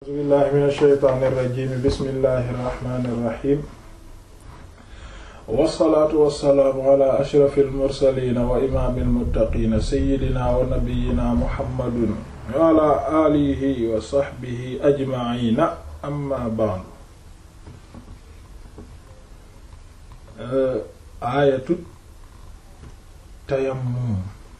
a'uuzu billahi min ashaytaani irrajim bismillahi irrahmani irrahim wassalaatu wassalaamu ala ashrafi almursalina wa imaami almuttaqina sayidina wa nabiyina muhammadun wa ala alihi wa saxbihi ajmaina amma ba'du aayatu tayammum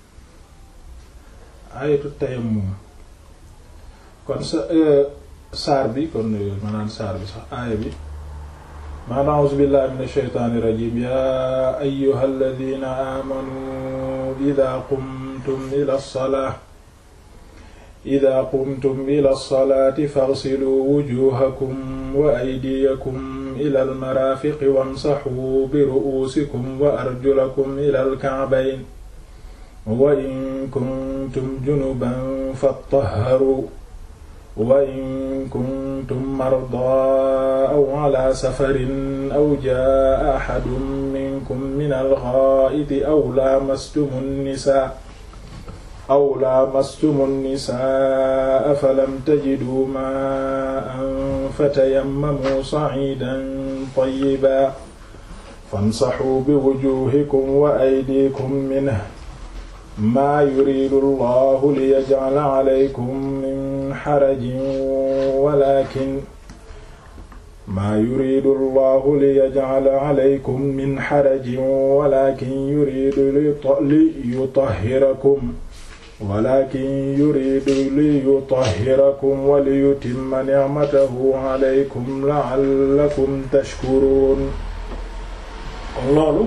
aayatu tayammum kon sa saar bi kon maanaam saar bi sax aaya bi maanaam a'uuzu billahi min ashaytaani rajiim yaa ayyuhal ladhiina aamanuu idhaa qumtum ila salaa idhaa qumtum ila salaati faghsiluu wujuuhakum wa aydiyakum ila al-maraafiqi wamsahuu bi ru'uusikum wa arjulakum ila al-ka'bayn wa in kuntum junuban fattahharuu wa in kuntum mardaa aw ala safarin aw jaa axadun minkum min alxaa'iti aw laamastumu nnisaa aw laamastumu nnisaa falam tajiduu maa'an fatayammamuu sa'iidan tayyiban famsaxuu biwujuuhikum wa aydiikum minhu maa yuridu allahu liyaj'ala alaykum min xarajin walakin maa yuridu allahu liyaj'ala alaykum min xarajin walakin yuridu liyutahhirakum walakin yuridu liyutahhirakum wa liyutimma ni'matahu alaykum la'allakum tashkuruun loolu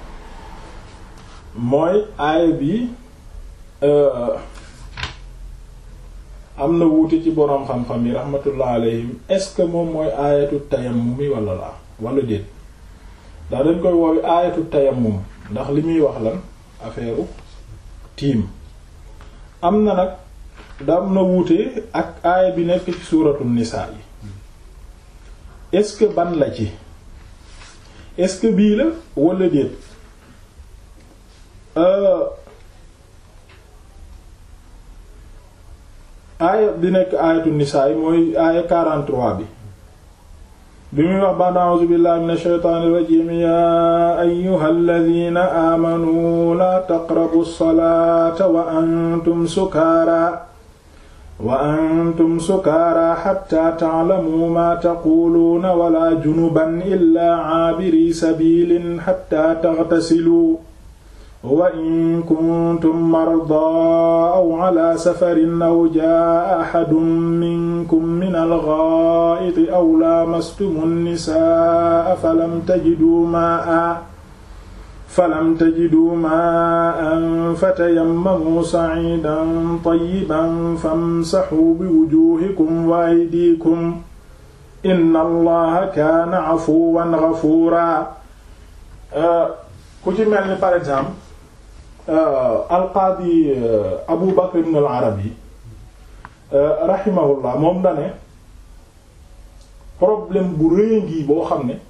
mooy aaya bi am na wuute ci boroom xam-xam yi rahmatullah alayhim est-ce que moom mooy aayatu tayammum mi wala la wala déet ndax dañ koy woowi aayatu tayammum ndax li muy wax lan affaire tiim am na nag da am na wuute ak aaya bi nekk ci suuratu nisaa yi est-ce que ban la ci est-ce que bii la wala déet aaya bi nekk aayatu nisaa yi mooy aaya 43 bi bi muy wax ba'da a'uuzu billahi minash shaytaanir rajiim yaa ayyuhal ladhiina aamanuu laa taqrabu salaata wa antum sukaaraa wa antum sukaaraa hattaa ta'lamuu maa taquuluuna walaa junuban illaa 'aabirii sabiilin hattaa taghtasiluu wa in kuntum mardaa aw ala safarin aw jaa axadun minkum min algaa'iti aw laamastumu nnisaa falam tajiduu maa'an falam tajiduu maa'an fatayammamuu sa'iidan tayyiban famsaxuu biwujuuhikum wa aydiikum inna allaha kaana cafuwan gafuuraa ku ci mel ni par exemple alqaadi abu bakr ibn al arabi rahimahullah moom dane problème bu rëy ngi boo xam ne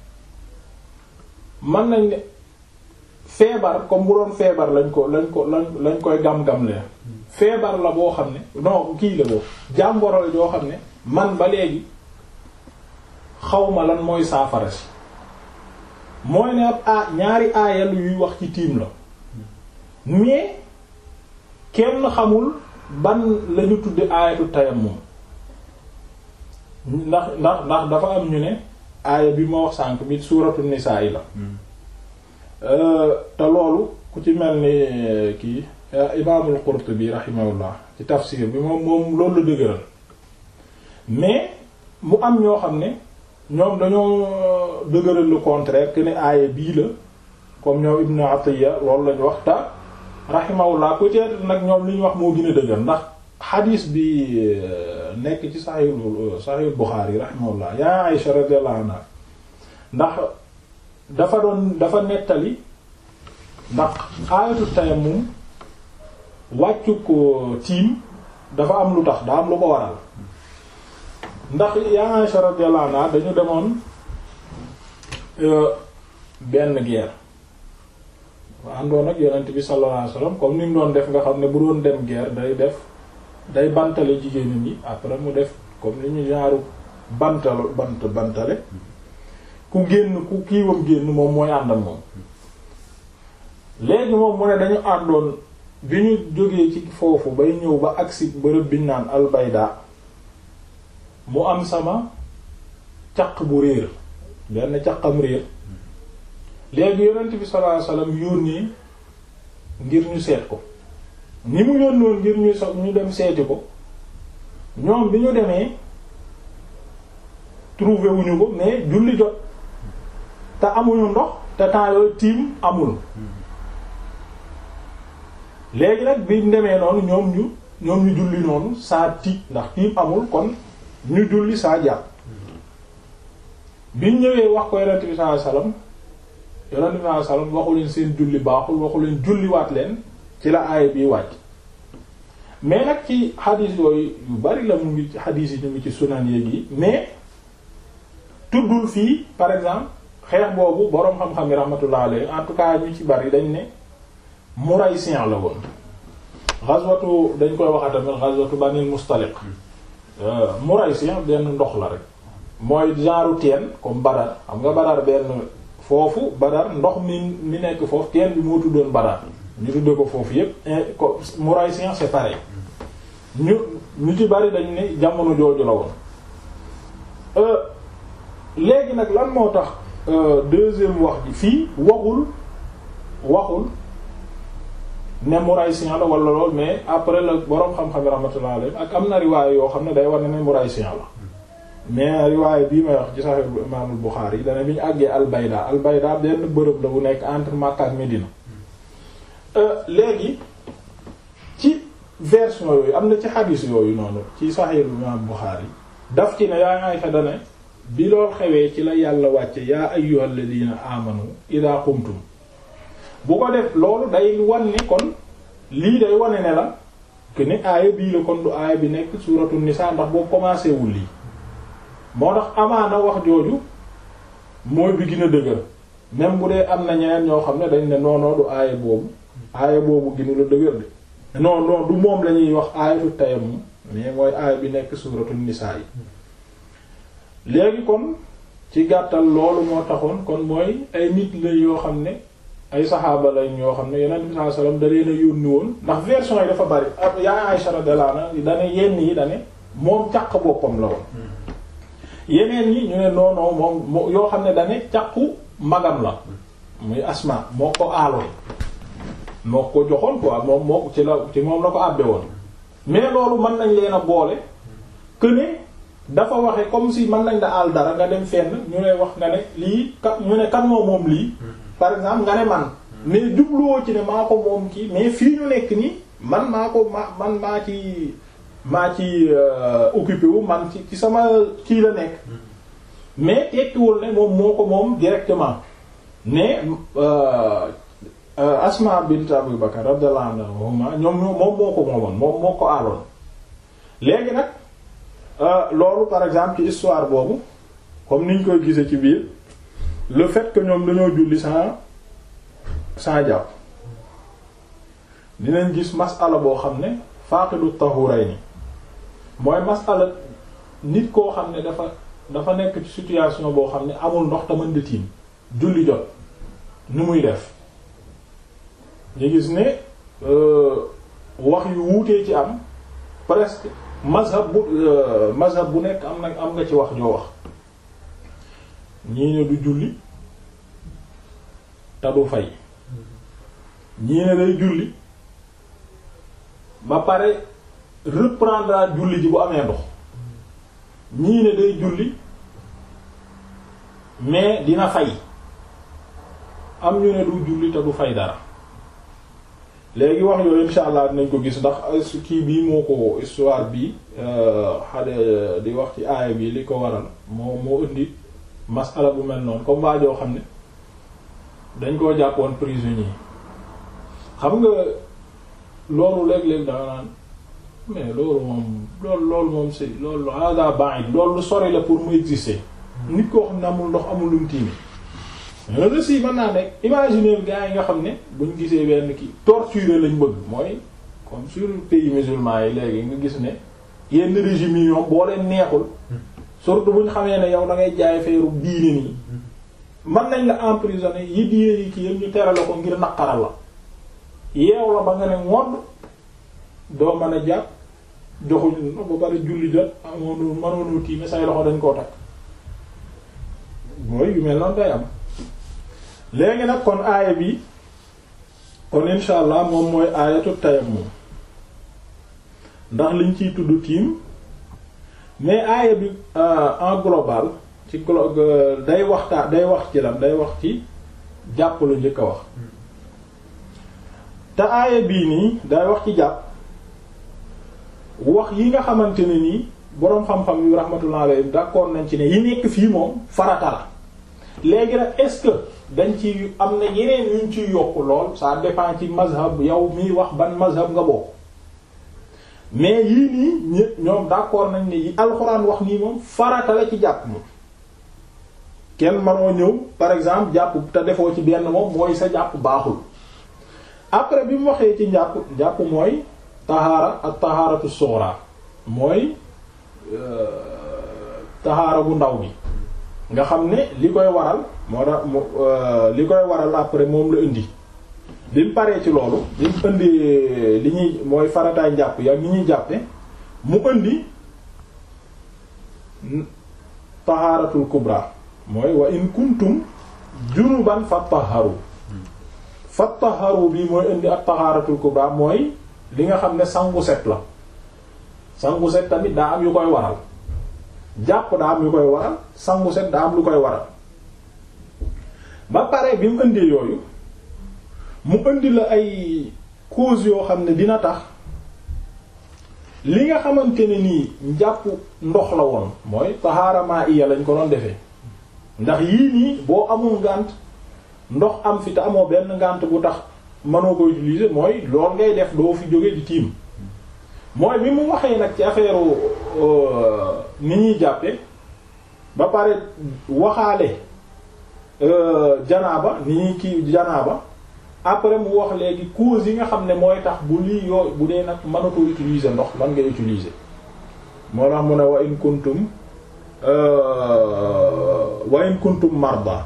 mën nañ ne feebar comme bu doon feebar lañ ko lañ ko lañ lañ koy gam-gam leen feebar la boo xam ne non kii la boo jàmboro la joo xam ne man ba léegi xawma lan mooy saafara si mooy ne ab a ñaari aayal yuy wax ci tiim la mais kenn xamul ban lañu tudde aayatu tayammum ndax ndax ndax dafa am ñu ne aaya bi ma wax sànk bi suuratu nisaa yi la te loolu ku ci mel ni kii imaamul Qurtubi rahimahullah ci tafsir bi moom moom loolu la dëgëral mais mu am ñoo xam ne ñoom dañoo dëgëral le contraire que ne aaya bii la comme ñoom Ibn Atiyya loolu lañu wax ta rahimahullah peut-être nag ñoom li ñu wax moo gën a dëgër ndax xadiis bi nekk ci Sahih Sahih Bukhari rahimahullah yaa Aisha radiyallahu anha ndax dafa doon dafa nettali ndax aayatu tayammum wàccu ko tiim dafa am lu tax daa am lu ko waral ndax yaa Aisha radiyallahu anha dañu demoon benn guerre àndoon ak yonent bi sallallahu alayhi wasallam comme ni mu doon def nga xam ne bu doon dem guerre day def day bantale jigéen ñi après mu def comme ni ñu genre bantal bant bantale ku génn ku kiiwam génn moom mooy ànd ak moom léegi moom mu ne dañu àndoon bi ñu jógee ci foofu bay ñëw ba agsi bërëb biñ naan albayda mu am sama caq bu réer benn caqam réer léegi yonent bi sallallahu alayhi wasallam yónnee ngir ñu seet ko ni mu yónnoon ngir ñu so ñu dem seeti ko ñoom bi ñu demee trouvé wuñu ko mais julli jot te amuñu ndox te temps yooyu tiim amul léegi nag bi mu demee noonu ñoom ñu ñoom ñu julli noonu saa tiit ndax tiim amul kon ñu julli saa jàpp biñ ñëwee wax ko yonent bi sallallahu alayhi wasallam yonent bi sallallahu alayhi wasallam waxu leen seen julli baaxul waxu leen julliwaat leen ci la aaya bi wàcc mais nag ci xadiis yooyu yu bari la mu ngi ci xadiis yi ñu ngi ci sunan yéeg yi mais tuddul fii par exemple xeex boobu boroom xam-xam yi rahmatullah alayhi en tout cas ñu ci bari dañ ne Muraysiyan la woon ghazwatu dañ koy waxa tamit ghazwatu Banil Mustaliq Muraysiyan benn ndox la rek mooy genre teen comme Badar xam nga Badar benn foofu Badar ndox mi mi nekk foofu teen bi moo tuddoon Badar ñu tudde ko foofu yépp ko Muraysiyan c'est pareil ñu ñu ci bari dañ ne jamono jooju la woon léegi nag lan moo tax deuxième wax ji fii waxul waxul ne Muraysiyan la wala lool mais après la boroom xam-xam rahmatullah alayhi ak am na riwaay yoo xam ne day war ne ne Muraysiyan la mais riwaay bii may wax ci Sahih Imaamul Bukhari yi dana bi ñu àggee Al-Bayda Al-Bayda benn bërëb la bu nekk entre Makka ak Medina léegi ci version yooyu am na ci xadiis yooyu noonu ci Sahih Imaamul Bukhari daf ci ne yaa Aysa dane bi lool xewee ci la yàlla wàcce yaa ayyuhal ladina amanu ida qumtum bu ko def loolu day wan ne kon lii day wane ne la que ne aaya bii la kon du aaya bi nekk suuratu nisaa ndax boo commencé wul lii moo tax amaana wax jooju mooy bi gën a dëgër même bu dee am na ñeneen ñoo xam ne dañ ne noonoo du aaya boobu aaya boobu gënu la dëgër de non non du moom la ñuy wax aayatu tayammum mais mooy aaya bi nekk suuratu nisaa yi léegi kon ci gàttal loolu moo taxoon kon mooy ay nit la yoo xam ne ay saxaaba lañ yoo xam ne yonent bi sallallahu alayhi wasallam da leen a yónni woon ndax version yi dafa bari ab yaa Aisha radiyallahu anha dane yenn yi dane moom caq boppam la woon yeneen yi ñu ne noonoo moom yoo xam ne dane caqu magam la muy Asma moo ko aaloon moo ko joxoon quoi moom moo ci la ci moom la ko àbbe woon mais loolu mën nañ leen a boole que ne dafa waxe comme si mën nañ da àll dara nga dem fenn ñu lay wax nga ne lii ka ñu ne kan moo moom lii par exemple nga ne man mais jubluwoo ci ne maa ko moom kii mais fii ñu nekk nii man maa ko ma man maa ci maa ci occupé wu man ci ci sama kii la nekk mais tekkiwul ne moom moo ko moom directement mais Asma bint Abu Bakar radiyallahu anha ñoom moom moo ko moomoon moom moo ko aaloon léegi nag loolu par exemple ci histoire boobu comme niñ koy gisee ci biir le fait que ñoom dañoo julli sans sans jàpp dinañ gis masala boo xam ne faaqidu tahurayni mooy masala nit koo xam ne dafa dafa nekk ci situation boo xam ne amul ndox te mën di tiim julli jot nu muy def ñu gis ne wax yu wuutee ci am presque mazhab bu mazhab bu nekk am na am nga ci wax joo wax ñii ne du julli te du fay ñii ne day julli ba pare reprendre julli ji bu amee ndox ñii ne day julli mais dina fay am ñu ne du julli te du fay dara léegi wax yooyu insha allah dinañ ko gis ndax kii bii moo ko histoire bi xale di wax ci aaya bi li ko waral moo moo indi masala bu mel noonu comme waajoo xam ne dañ koo jàppoon prisonnier xam nga loolu léeg-léeg danga naan mais loolu moom loolu loolu moom c'est loolu hada ba'id loolu lu sori la pour mu exister nit koo xam ne amul ndox amul lum tiimi loolu si mën naa nekk imaginer gars yi nga xam ne buñ gisee benn kii torturer lañ bëgg mooy comme sur pays musulman yi léegi nga gis ne yenn régime yi ñoom boo leen neexul surtout bu ñu xamee ne yow da ngay jaay feeru diine nii mën nañ la emprisonner yi diine yi ki yëpp ñu tere la ko ngir naqaral la yeew la ba nga ne ngodd doo mën a jàpp joxuñ ba bari julli jot amoon mënoonu tiime say loxo dañ koo takk mooy yu mel noonu day am léegi nag kon aaya bi kon insha allah moom mooy aayatu tayammum ndax liñ ciy tudd tiim mais aaya bi en global ci glo day waxtaa day wax ci lan day wax ci jàpp la njëkk a wax te aaya bii nii day wax ci jàpp wax yi nga xamante ne nii boroom xam-xam yu rahmatullah alayhi d'accord nañ ci ne yi nekk fii moom farata la léegi nag est-ce que dañ ci am na yeneen yuñ ciy yokk lool ça dépend ci mazhab yow miy wax ban mazhab nga bokk mais yii nii ñépp ñoom d'accord nañ ne yi alxuraan wax nii moom farata la ci jàpp moom kenn manoo ñëw par exemple jàpp te defoo ci benn moom mooy sa jàpp baaxul après bi mu waxee ci njàpp njàpp mooy tahaara ak tahaaratu sughra mooy tahaara bu ndaw bi nga xam ne li koy waral moo tax li koy waral après moom la indi bi mu paree ci loolu bi mu indi li ñuy mooy farataay njàpp ya ni ñuy jàppe mu indi tahaaratul kubra mooy wa in kuntum junuban fattaharu fattaharu bi mooy indi ak tahaaratul kubra mooy li nga xam ne sangu set la sangu set tamit daa am yu koy waral jàpp daa am yu koy waral sangu set daa am lu koy waral ba pare bi mu indee yooyu mu indi la ay cause yoo xam ne dina tax li nga xamante ne nii njàpp ndox la woon mooy tahaarama iya lañ ko doon defee ndax yii nii boo amul ngànt ndox am fi te amoo benn ngànt bu tax mënoo ko utiliser mooy lool ngay def doo fi jóge di tiim mooy bi mu waxee nag ci affaire ni ñuy jàppe ba pare waxaale janaaba ni ñuy kii janaaba après mu wax léegi cause yi nga xam ne mooy tax bu lii yoo bu dee nag mënatoo utiliser ndox lan ngay utiliser moo tax mu ne wa in kuntum wa in kuntum marda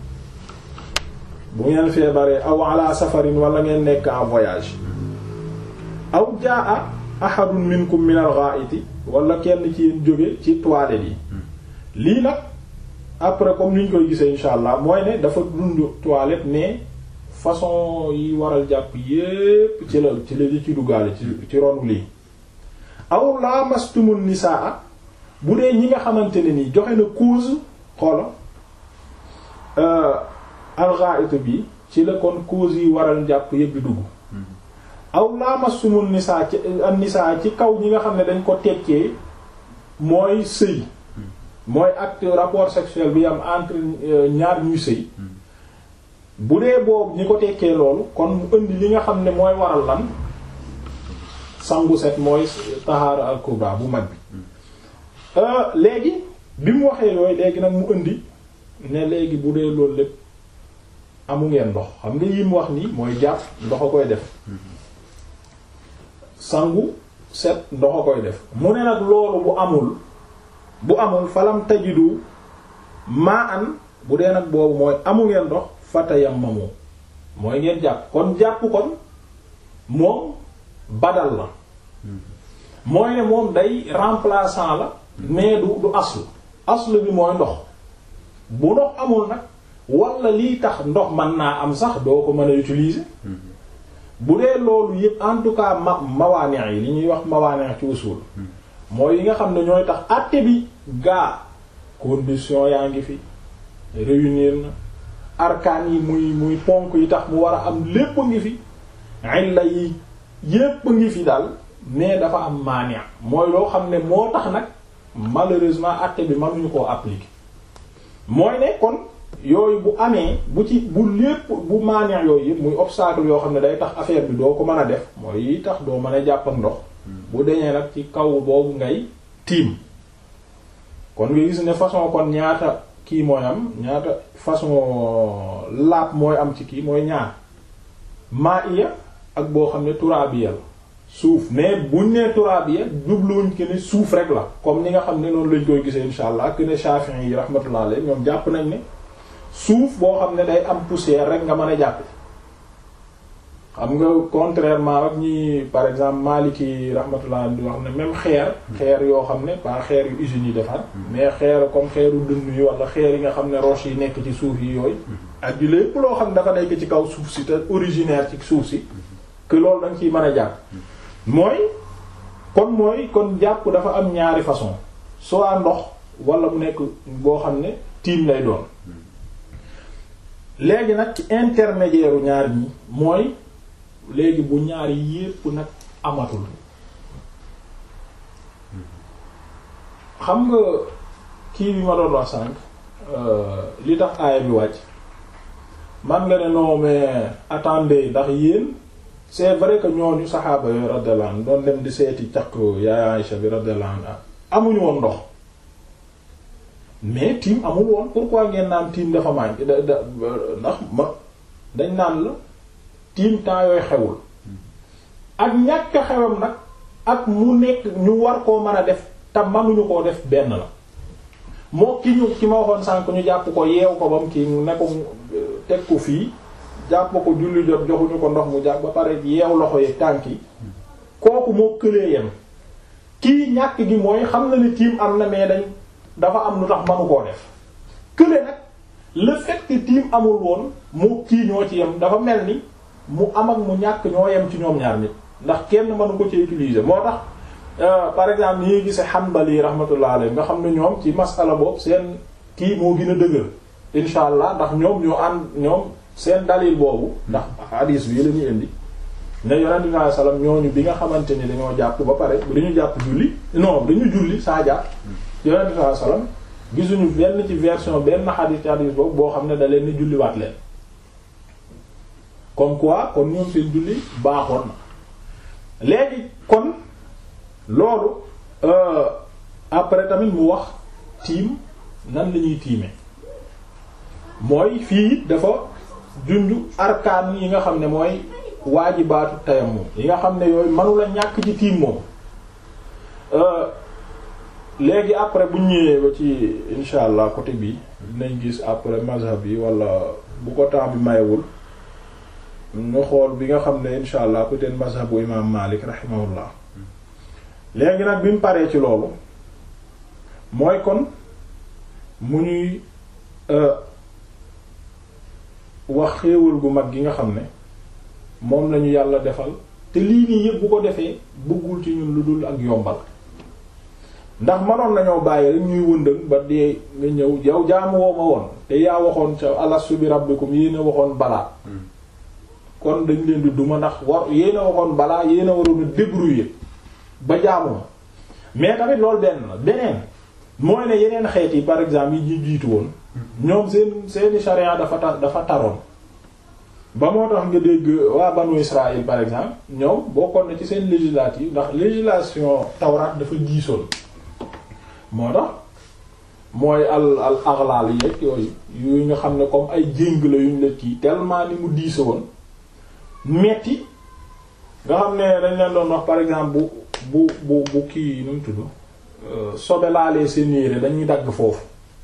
bu ngeen feebaree aw ala safarin wala ngeen nekk en voyage aw jaa ahadun minkum min al-gha'iti wala kenn ci yéen jóge ci toilette yi lii nag après comme ni ñu koy gisee insha allah mooy ne dafa dund toilette mais façon yi waral jàpp yépp ci la ci la ci duggaale ci ci ronu lii aw lamastumun nisaa bu dee ñi nga xamante ne nii joxe na cause xoola al-gha'it bi ci la kon cause yi waral jàpp yépp di dugg aw laamasumun nisaa ci an nisaa ci kaw ñi nga xam ne dañ ko tekkee mooy sëy mooy acte rapport sexuel bi am entre ñaar ñuy sëy bu dee boobu ñi ko tekkee loolu kon mu indi li nga xam ne mooy waral lan sangu set mooy tahaara al kubra bu mag bi léegi bi mu waxee yooyu léegi nag mu indi ne léegi bu dee loolu lépp amu ngeen ndox xam nga yi mu wax nii mooy jàpp ndox a koy def sangu set ndox a koy def mu ne nag loolu bu amul bu amul falam tajidu maa an bu dee nag boobu mooy amu ngeen ndox fatayammamu mooy ngeen jàpp kon jàpp kon moom badal la mooy ne moom day remplaçant la mais du du aslu aslu bi mooy ndox bu ndox amul nag wala lii tax ndox mën naa am sax doo ko mën a utiliser bu dee loolu yëpp en tout cas ma mawaane yi li ñuy wax mawaane ci usul mooy yi nga xam ne ñooy tax àtte bi gaa condition yaa ngi fi réunir na arkaan yi muy muy ponk yi tax mu war a am lépp a ngi fi illa yi yépp a ngi fi daal mais dafa am maane mooy loo xam ne moo tax nag malheureusement àtte bi mënuñu koo appliquer mooy ne kon yooyu bu amee bu ci bu lépp bu maaneex yooyu yëpp muy obstacle yoo xam ne day tax affaire bi doo ko mën a def mooy yi tax doo mën a jàpp ak ndox bu deñee nag ci kaw boobu ngay tiim kon nga gis ne façon kon ñaata kii mooy am ñaata façon laab mooy am ci kii mooy ñaar maa iya ak boo xam ne turaabiya la suuf mais buñ nee turaabiya jubluwuñ que ne suuf rek la comme ni nga xam ne noonu lañ koy gisee insha allah que ne Shafi'i yi rahmatullah alayhi ñoom jàpp nañ ne suuf boo xam ne day am poussière rek nga mën a jàpp xam nga contrairement ak ñi par exemple Maliki rahmatullah di wax ne même xeer xeer yoo xam ne pas xeer yu usines yi defar mais xeer comme xeeru dënn yi wala xeer yi nga xam ne roche yi nekk ci suuf yi yooyu ak di lépp loo xam ne dafa nekk ci kaw suuf si te originaire ci suuf si que loolu da nga ciy mën a jàpp mooy kon mooy kon jàpp dafa am ñaari façon soit ndox wala mu nekk boo xam ne tiim lay doon léegi nag ci intermédiaire u ñaar ñi mooy léegi bu ñaari yépp nag amatul xam nga kii bi ma doon wax sànq li tax aaya bi wàcc man nga ne non mais attendez ndax yéen c'est vrai que ñooñu saxaaba yooyu radiyallahu anhu doon dem di seeti caq yaay Aïcha bi radiyallahu anha amuñu woon ndox mais tiim amul woon pourquoi ngeen naan tiim dafa manqué da da ndax ma dañ naan la tiim temps yooyu xewul ak ñàkk xewam nag ak mu nekk ñu war koo mën a def te mënuñu koo def benn la moo ki ñu ki ma waxoon sànk ñu jàpp ko yeew ko bam kii ne ko teg ko fii jàpp ko julli jot joxuñu ko ndox mu jàpp ba pare yeew loxo yi tànk yi kooku moo këlee yem kii ñàkk gi mooy xam na ni tiim am na mais dañ dafa am lu tax manu koo def kële nag le fait que tiim amul woon moo kii ñoo ci yem dafa mel ni mu am ak mu ñàkk ñoo yem ci ñoom ñaar nit ndax kenn mënu ko ci utiliser moo tax par exemple ni ñuy gise Hanbali rahmatullah alayhi nga xam ne ñoom ci masala boobu seen kii moo gën a dëgër insha allah ndax ñoom ñoo ànd ñoom seen dalil boobu ndax hadis bi la ñuy indi ne yonente bi sallallahu alayhi wasallam ñooñu bi nga xamante ni dañoo jàpp ba pare dañu jàpp julli non dañu julli saa jàpp yonente bi sallallahu alayhi wasallam gisuñu benn ci version benn hadis ci hadis boobu boo xam ne da leen ni julliwaat leen comme quoi kon ñoom seen julli baaxoon na léegi kon loolu après tamit mu wax tiim nan la ñuy tiime mooy fii dafa junj arkaan yi nga xam ne mooy waajibaatu tayammum yi nga xam ne yooyu mënula ñàkk ci tiim moom léegi après bu ñëwee ba ci insha allah côté bi dinañ gis après mazhab yi wala bu ko temps bi mayewul ñu xool bi nga xam ne insha allah peut-être mazhabu imam Malik rahimahullah léegi nag bi mu paree ci loolu mooy kon mu ñuy wax xéewal gu mag gi nga xam ne moom lañu yàlla defal te lii nii yëpp bu ko defee bëggul ci ñun lu dul ak yombal ndax manoon nañoo bàyyi rek ñuy wëndëng ba dee nga ñëw yow jaamu woo ma woon te yaa waxoon ca alastu bi rabbikum yéen a waxoon balaa kon dañ leen di duma ndax war yéen a waxoon balaa yéen a waroon a débrouiller ba jaamu ma mais tamit loolu benn la beneen mooy ne yeneen xeet yi par exemple yi ñu jiitu woon ñoom seen seeni charia dafa ta dafa taroon ba moo tax nga dégg waa banu Israël par exemple ñoom bokkoon na ci seen législative ndax législation tawraat dafa diisoon moo tax mooy al al aghlal yeeg yooyu yooyu nga xam ne comme ay jéng la yuñ la kii tellement ni mu diise woon metti nga xam ne dañ leen doon wax par exemple bu bu bu bu kii nu mu tudd sobe laalee seen yére dañuy dagg foofu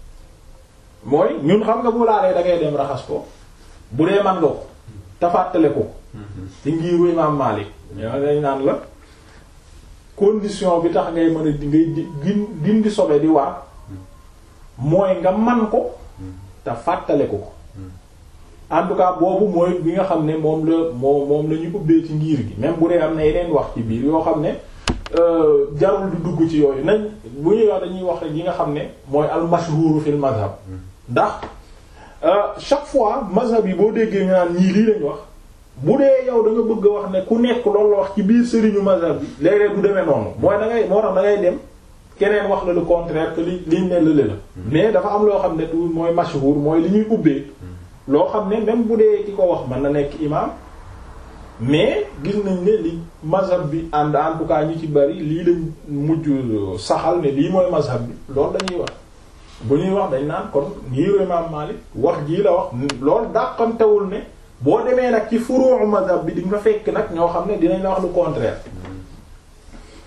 mooy ñun xam nga bu laalee da ngay dem raxas ko bu dee man nga ko te fàttale ko ci ngiiru Imaam Maalik yow dañ naan la condition bi tax ngay mën a di ngay di dindi sobe di war mooy nga man ko te fàttale ko ko en tout cas boobu mooy bi nga xam ne moom la moo moom la ñu ubbee ci ngir gi même bu dee am na yeneen wax ci biir yoo xam ne jarul du dugg ci yooyu nañ bu ñuy wax dañuy wax rek yi nga xam ne mooy al mashhur fil mazhab ndax chaque fois mazhab yi boo déggee ñu naan ñii lii lañ wax bu dee yow da nga bëgg a wax ne ku nekk loolu la wax ci biir sëriñu mazhab bi léeg-léeg du demee noonu mooy da ngay moo tax da ngay dem keneen wax la le contraire que li liñ ne lële la mais dafa am loo xam ne tout mooy mashhur mooy li ñuy ubbee loo xam ne même bu dee ki ko wax mën na nekk imam mais gis nañ ne li mazhab bi ànd en tout cas ñu ci bari lii lañ mujj saxal ne lii mooy mazhab bi loolu dañuy wax bu ñuy wax dañ naan kon ngiiru imam Malik wax jii la wax loolu dàqantewul ne boo demee nag ci furu' mazhab bi di nga fekk nag ñoo xam ne dinañ la wax lu contraire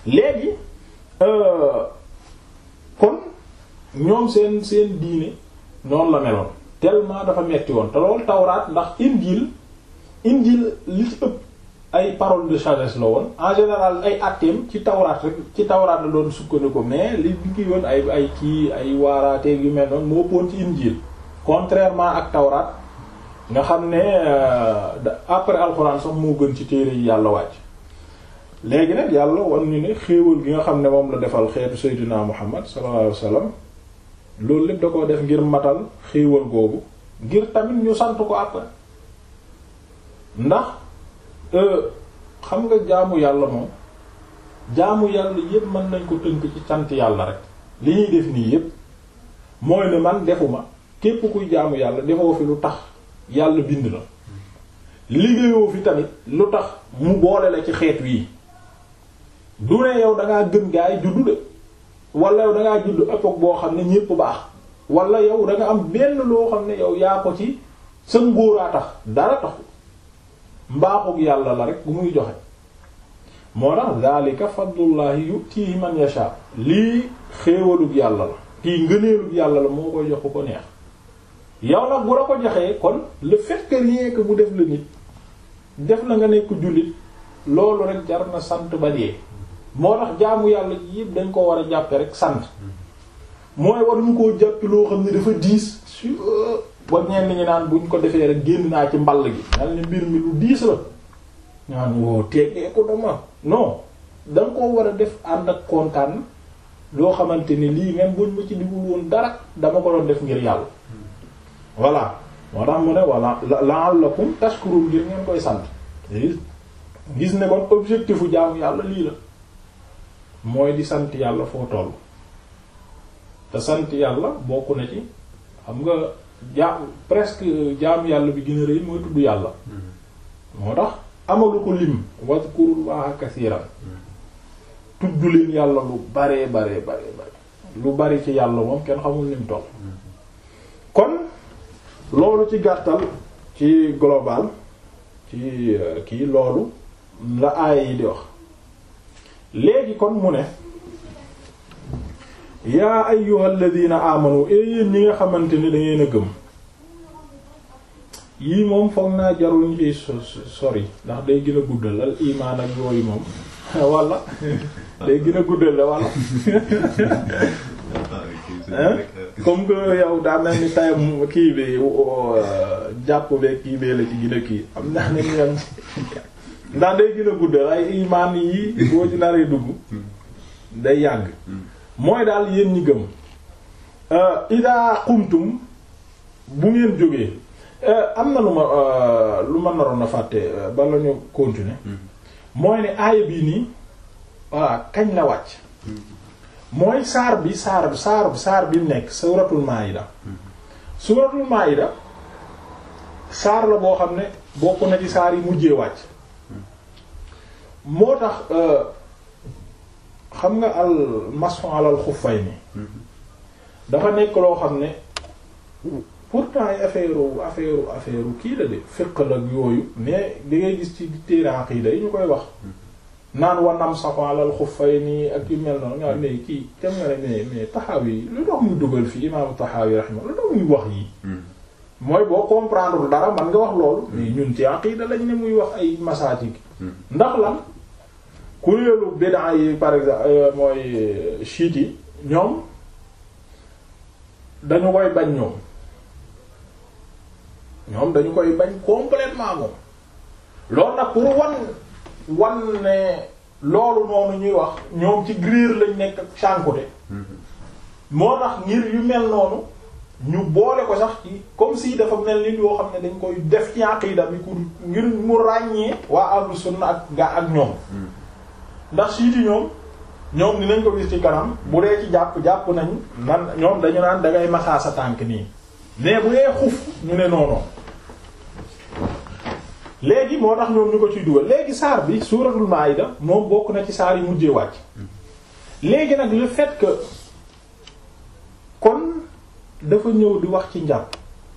léegi kon ñoom seen seen diine noonu la meloon tellement dafa metti woon te loolu tawraat ndax injil injil li ci ëpp ay paroles de sagesse la woon en général ay atteem ci tawraat rek ci tawraat la doon sukkandiku mais li ngi woon ay ay kii ay waaraateeg yu mel noonu moo ëppoon ci injil contrairement ak tawraat nga xam ne après alxuraan sax moo gën ci téere yi yàlla wàcc léegi nag yàlla wan ñu ne xéewal gi nga xam ne moom la defal xeetu seydinaa muhammad sallallahu alayhi wasallam loolu lépp da ko def ngir matal xéewal googu ngir tamit ñu sant ko après ndax xam nga jaamu yàlla moom jaamu yàlla yépp mën nañ ko tënk ci sant yàlla rek li ñuy def nii yépp mooy ne man defuma képp kuy jaamu yàlla defoo fi lu tax yàlla bind la liggéeyoo fi tamit lu tax mu boole la ci xeet wii du ne yow dangaa gën gaa yi juddu de wala yow dangaa juddu époque boo xam ne ñépp baax wala yow da nga am benn loo xam ne yow yaa ko ci sa ngóoraa tax dara taxu mbaaxug yàlla la rek bu muy joxe moo tax zalika fadlullahi yutihi man yasha lii xéewalug yàlla la kii ngëneelug yàlla la moo koy jox ko neex yow nag bu la ko joxee kon le fait que rien que mu def la nit def la nga nekk jullit loolu rek jar na sant ba dee moo tax jaamu yàlla yëpp dañ ko war a jàppe rek sant mooy war ñu koo jàppi loo xam ne dafa diis su ba ñenn ñi naan buñ ko defee rek génn naa ci mball gi nal ne mbir mi lu diis la ñaan woo teggee ko dama non da nga koo war a def ànd ak kontaan loo xamante ni lii même buñ ma ci digul woon dara dama ko doon def ngir yàlla voilà moo tax mu ne voilà la'allakum tashkurun ngir ngeen koy sant gis ne kon objectifu jaamu yàlla lii la mooy di sant yàlla foo toll te sant yàlla bokk na ci xam nga jaam presque jaamu yàlla bi gën a rëy mooy tudd yàlla moo tax amalu ko lim wazkurullaha kasiiran tudd leen yàlla lu baree baree baree bare lu bari ci yàlla moom kenn xamul lim toll kon loolu ci gàttal ci global ci kii loolu la aaya yi di wax léegi kon mu ne yaa ayyuhal ladina amanu e yéen ñi nga xamante ni dangeen a gëm yii moom foog naa jarul ñu ciy sori ndax day gën a guddal al imaan ak yooyu moom walla day gën a guddal la walla comme que yow daa mel ni tayam kii bi jàpp be kii bee la ci gën a kii am naa ne ñoom ndax day gën a guddal ay imaan yi boo ci naree dugg day yàgg mooy daal yéen ñi gëm ida qumtum bu ngeen jógee am na lu ma lu ma naroon a fàtte bala ñu continuer mooy ne aaya bii nii voilà kañ la wàcc mooy saar bi saar saar saar bi nekk suratul maida suratul maida saar la boo xam ne bokk na ci saar yi mujjee wàcc moo tax xam nga al mason alal xuffay ni dafa nekk loo xam ne pourtant ay affaire affaire affaire kii la de fiq la yooyu mais di ngay gis ci téere aqida yi ñu koy wax naan wanam safon alal xuffay nii ak yu mel noonu nga ne kii tem nga ne mais mais Taxawi lu tax muy dugal fii imaamu Taxawi raxima lu tax muy wax yi mooy boo comprendre dara man nga wax loolu mais ñun ci aqida lañ ne muy wax ay masaatik ndax lan kuréelu bid'a yi par exemple mooy chiites yi ñoom dañu koy bañ ñoom ñoom dañu koy bañ complètement moom loolu nag pour wan wan ne loolu noonu ñuy wax ñoom ci grier lañ nekk ak cànkute moo tax ngir yu mel noonu ñu boole ko sax ci comme si dafa mel ni yoo xam ne dañ koy def ci aqida bi ku ngir mu ràññee waa ahlu sunna ak gaa ak ñoom ndax siiti ñoom ñoom dinañ ko gis ci kanam bu dee ci jàpp jàpp nañ nan ñoom dañu naan dangay masaa sa tànk nii mais bu dee xuf ñu ne noonu léegi moo tax ñoom ñu ko ciy dugal léegi saar bi suuratul maayida moom bokk na ci saar yi mujjee wàcc léegi nag le fait que kon dafa ñëw di wax ci njàpp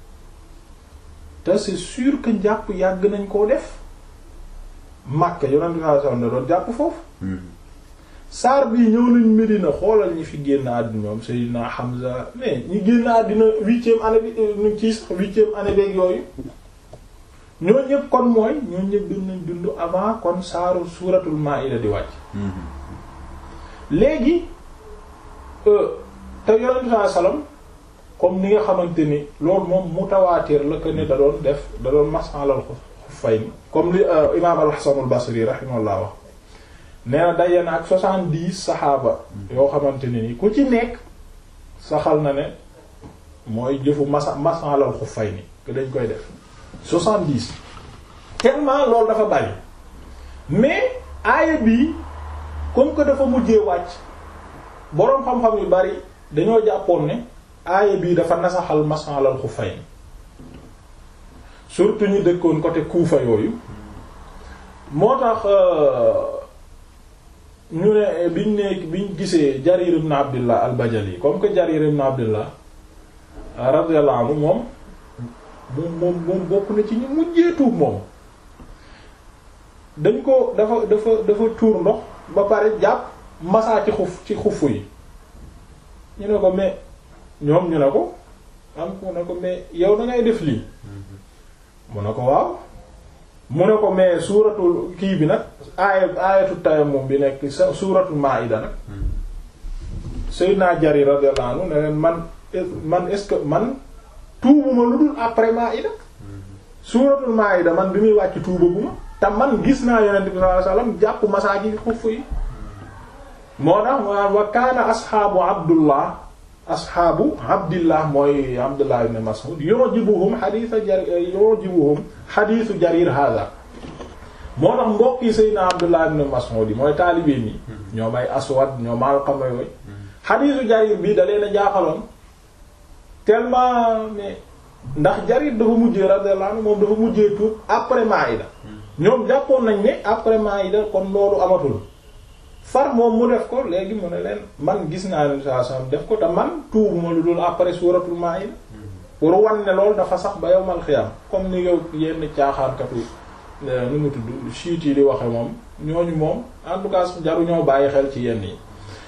te c'est sûr que njàpp yàgg nañ koo def Makka yonent bi sallallahu alayhi wasallam da doon jàpp foofu saar bii ñëw nañ Medina xoolal ñi fi génn àddina ñoom Seydina Hamza mais ñi génn àddina huitième année bi ñu ci sax huitième année beeg yooyu ñoo ñëpp kon mooy ñoo ñëpp dund nañ dund avant kon saaru suuratul Maa'ida di wàcc léegi te yonent saa salaam comme ni nga xamante ni loolu moom mutawaatir la que ne da doon def da doon masalal xuffayni comme li imaam al-Hasan al-Basri rahimahullah wax nee na daje na ak soixante-dix saxaaba yoo xamante ne ni ku ci nekk saxal na ne mooy jëfu masa masalal xuffayni que dañ koy def soixante-dix tellement loolu dafa bari mais aaya bii comme que dafa mujjee wàcc boroom xam-xam yu bari dañoo jàppoon ne aaya bii dafa nasaxal masalal xuffayni surtout ñu dëkkoon côté Kuufa yooyu moo tax ñu ne biñ ne biñ gisee Jarir ibn Abdullah al-Bajali comme que Jarir ibn Abdullah radiyallahu anhu moom moom moom moom bokk na ci ñu mujjee tuub moom dañ ko dafa dafa dafa tuur ndox ba pare jàpp masaa ci xuf ci xufu yi ñu ne ko mais ñoom ñu ne ko am ku ne ko mais yow da ngay def lii mu ne ko waaw mu ne ko mais suuratul kii bi nag aaya aayatu tayammum bi nekk sa suuratul maa'ida nag Seydina Jarir radiyallahu anhu ne leen man man est-ce que man tuubuma lu dul après maa'ida suuratul maa'ida man bi muy wàcc tuubaguma te man gis naa yonent bi sallallahu alayhi wasallam jàpp masaa ji xuff yi moo tax wa kaana asxaabu abdullah asxaabu abdillah mooy abdullah ibn mas'ud yujibuhum xadiisa jarir yujibuhum xadiisu jarir hada moo tax mbokk yi sayyidina abdullah ibn mas'ud yi mooy taalibeen yi ñoom ay aswad ñoom alqama yooyu xadiisu jarir bi da leen a jaaxaloon tellement mais ndax jarir dafa mujjee radiyallahu anhu moom dafa mujjee tuub après maida ñoom jàppoon nañ ne après maida kon loolu amatul far moom mu def ko léegi mu ne leen man gis naa ne saa saa def ko te man tuubuma lu dul après suuratul maa'ida pour wan ne loolu dafa sax ba yawmal xiyaam comme ni yow yenn caaxaankatu nu mu tudd chiites yi di waxe moom ñooñu moom en tout cas jaru ñoo bàyyi xel ci yenn yi.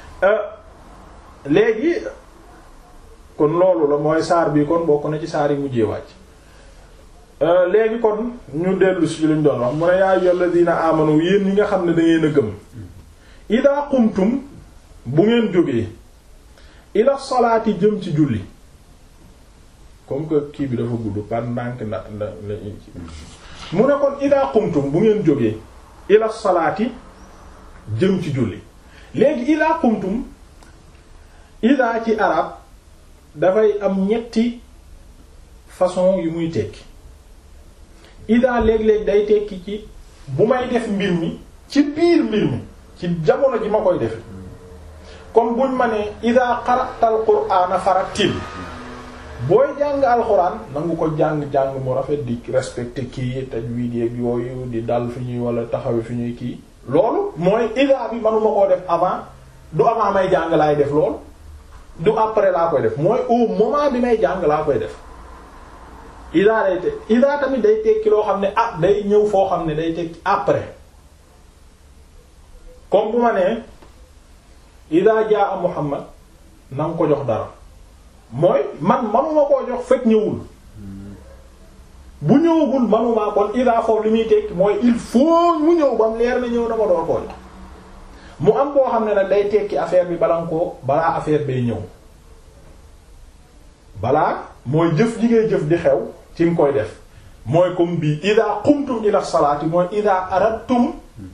léegi kon loolu la mooy saar bi kon bokk na ci saar yi mujjee wàcc. léegi kon ñu dellu si luñ doon wax mu ne yaa ayyuhal ladina amanu yéen ñi nga xam ne da ngeen a gëm. ida qumtum bu ngeen jógee ila salaati jëm ci julli comme que kii bi dafa gudd par ndànk nda nda mu ne kon ida qumtum bu ngeen jógee ila salaati jëm ci julli léegi ida qumtum ida ci arab dafay am ñetti façon yu muy tekki ida léeg-léeg day tekki ci bu may def mbir mi ci biir mbir mi ci jamono ji ma koy defe comme buñ ma ne ida qara'tal qur'ana farattil booy jàng alxuraan nangu ko jàng-jàng mu rafet di respecté kii tajwid yeeg yooyu di dal fi ñuy wala taxawe fi ñuy kii loolu mooy ida bi manuma koo def avant du avant may jàng laay def loolu du après laa koy def mooy au moment bi may jàng laa koy def ida day te ida tamit day tekki loo xam ne ah day ñëw foo xam ne day tekki après comme bu ma nee ida jaa Muhammad na nga ko jox dara mooy man manuma koo jox fekk ñëwul bu ñëwagul manuma kon ida foofu li muy tekki mooy il faut mu ñëw ba mu leer na ñëw dama door koo jox mu am koo xam ne nag day tekki affaire bi bala nga koo balaa affaire bay ñëw balaa mooy jëf ji ngay jëf di xew ci nga koy def mooy comme bii ida qumtum ila salaati mooy ida aradtum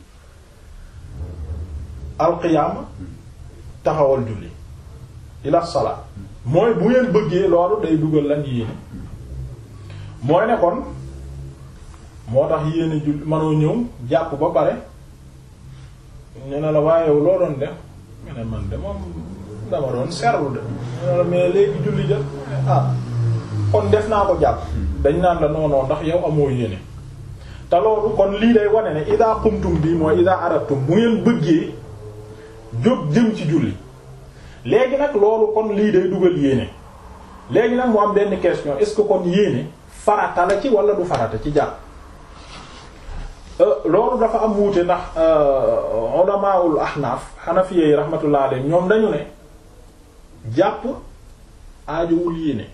alqiyaama taxawal julli ila salaat mooy bu ngeen bëggee loolu day dugal lan yéene mooy ne kon moo tax yéene julli manoo ñëw jàpp ba pare ñu ne la waaye yow loo doon def nga ne man de moom dama doon serlu de ñu ne la mais léegi julli jël ah kon def naa ko jàpp dañ naan la noonoo ndax yow amoo yéene te loolu kon lii day wane ne ida qumtum bi mooy ida aratum bu ngeen bëggee jóg jëm ci julli léegi nag loolu kon lii day dugal yéene léegi nag mu am benn question est-ce que kon yéene farata la ci wala du farata ci jàpp loolu dafa am wuute ndax ulamaul ahnaaf xanafiya yi rahmatullah alayhim ñoom dañu ne jàpp aajowul yéene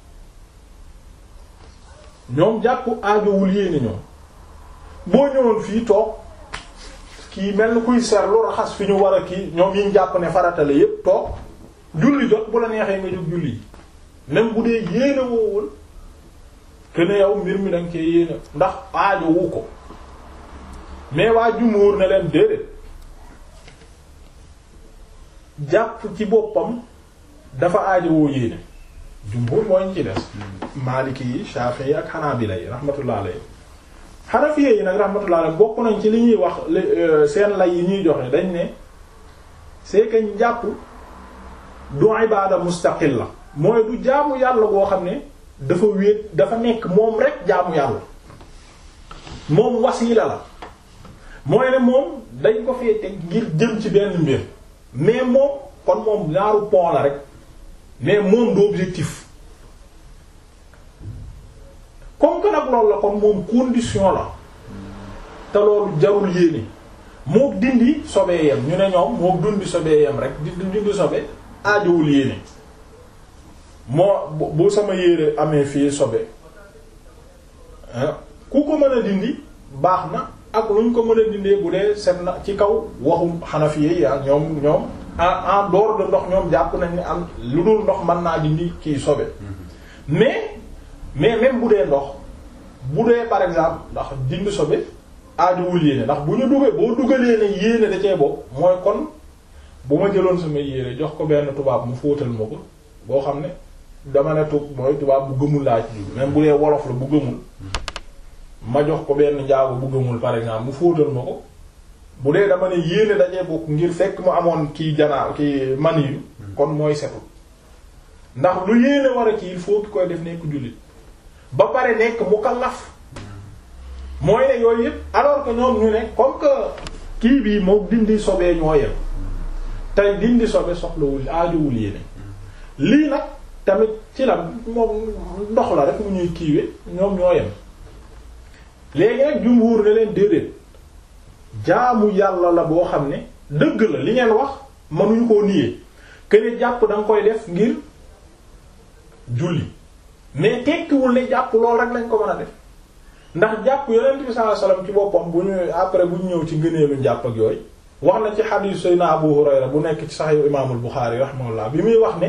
ñoom jàpp aajowul yéene ñoom boo ñëwoon fii toog kii mel ni kuy seetlu raxas fi ñu war a kii ñoom yi ñu jàpp ne faratale yépp toog julli jot bu la neexee nga jóg julli même bu dee yéene woowul que ne yow mbir mi danga cee yéene ndax aajowu ko mais waa jumuur ne leen déedéet jàpp ci boppam dafa aajowoo yéene jumhur mooy ñu ci des maliki yi shafi'i ak hanabila yi rahmatullah alayhi hanafiya yi nag rahmatullah alayhi bokk nañ ci li ñuy wax seen lay yi ñuy joxe dañ ne c'est que njàpp du ibada mustaqilla mooy du jaamu yàlla boo xam ne dafa wéet dafa nekk moom rek jaamu yàlla moom wasiila la mooy ne moom dañ ko fee teg ngir jëm ci benn mbir mais moom kon moom ñaaru pont la rek mais moom du objectif comme que nag loolu la kon moom condition la te loolu jarul yéene moo dindi sobee yem ñu ne ñoom moo dundi sobee yem rek di dindi sobe aajowul yéene moo bu sama yére amee fii sobe ku ko mën a dindi baax na ak lu ñu ko mën a dindee bu dee set na ci kaw waxum Hanafiya yi ak ñoom ñoom en en dehors de ndox ñoom jàpp nañ ne am lu dul ndox mën naa dindi kii sobe mais mais même bu dee ndox bu dee par exemple ndax dindi sobe aajowul yéene ndax bu ñu duggee boo dugalee ne yéene da cee bopp mooy kon bu ma jëloon sama yére jox ko benn tubaab mu fóotal ma ko boo xam ne dama ne tub mooy tubaab bu gëmul laa ci même bu dee wolof la bu gëmul ma jox ko benn njaago bu gëmul par exemple mu fóotal ma ko bu dee dama ne yéene dajee bokk ngir fekk mu amoon kii janaa kii man yu kon mooy setul ndax lu yéene war a kii il faut ki koy def nekk jullit ba pare nekk mukallaf mooy ne yooyu yëpp alors que ñoom ñu ne comme que kii bii moo dindi sobee ñoo yem tey dindi sobe soxlawul aajowul yéene lii nag tamit ci la moom ndox la rek mu ñuy kiiwe ñoom ñoo yem léegi nag jumhuur ne leen déedéet jaamu yàlla la boo xam ne dëgg la li ngeen wax mënuñu koo niyee këne jàpp da nga koy def ngir julli mais tekkiwul ne jàpp lool rek lañ ko mën a def ndax jàpp yonent bi sallallahu alayhi wasallam ci boppam bu ñu après bu ñu ñëw ci ngëneelu jàpp ak yooyu wax na ci xadiis Seydina Abu Hurayra bu nekk ci Sahih Imaamul Buxaari rahimahullah bi muy wax ne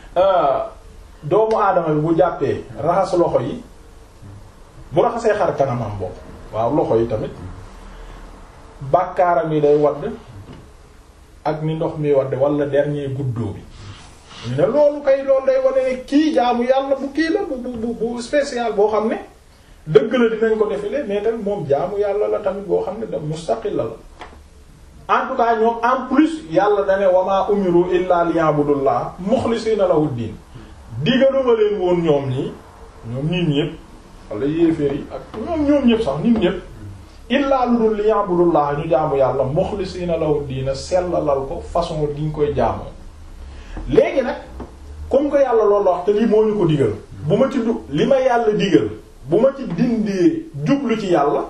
doomu aadama bi bu jàppee raxas loxo yi bu raxasee xar kanamam bopp waaw loxo yi tamit bàkkaaram yi day wadd ak ni ndox mi wadd wala dernier guddoo bi ñu ne loolu kay loolu day wane ne kii jaamu yàlla bu kii la bu bu bu spécial boo xam ne dëgg la dinañ ko defile mais tamit moom jaamu yàlla la tamit boo xam ne da mustaqil la la en tout cas ñoom en plus yàlla dane wama umiru illa liya'budullah mukhlisina lahu diin diggaluma leen woon ñoom ñi ñoom nit ñépp wala yéeféer yi ak ñoom ñoom ñépp sax nit ñépp illaa lu dul liya'budullah ñu jaamu yàlla mukhlisina lahu diina sellalal ko façon gi ñu koy jaamoo léegi nag comme que yàlla loolu wax te lii moo ñu ko digal bu ma ci du li ma yàlla digal bu ma ci dindee jublu ci yàlla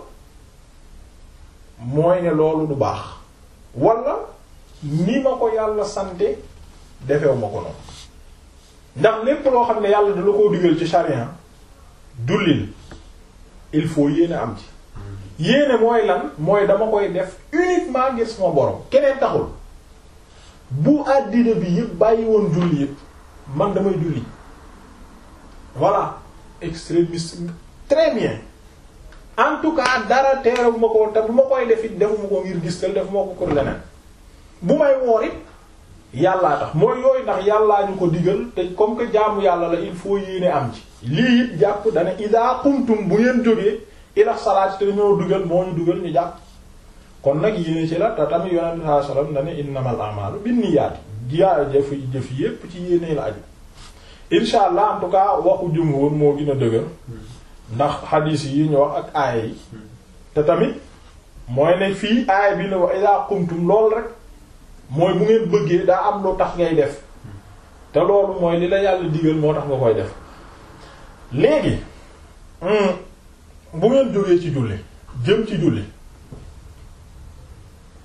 mooy ne loolu du baax wala ni ma ko yàlla sante defew ma ko noonu ndax lépp loo xam ne yàlla da la koo digal ci charia dullil il faut yéene am ci yéene mooy lan mooy dama koy def uniquement ngir sama borom keneen taxul bu àddina bi yëpp bàyyi woon julli yëpp man damay julli voilà extrémiste très bien en tout cas dara teerewu ma ko te bu ma koy def it defuma ko ngir gis tal defuma ko pour leneen bu may woor it yàllaa tax mooy yooyu ndax yàllaa ñu ko digal te comme que jaamu yàlla la il faut yéene am ci lii it jàpp dana ida qumtum bu ngeen jógee ila salaat te ñoo dugal moo ñu dugal ñu jàpp kon nag yéene ci la te tamit yonent bi sallallahu alayhi wasallam dana innamal a'malu binniyaati jiyaa jëf jëf yépp ci yéene la aju insha allah en tout cas waxu jumhur moo gën a dëgër ndax xadiis yi ñu wax ak aaya yi te tamit mooy ne fii aaya bi ne wa ida qumtum lool rek mooy bu ngeen bëggee daa am lu tax ngay def te loolu mooy li la yàlla digal moo tax nga koy def léegi bu ngeen jógee ci julli jëm ci julli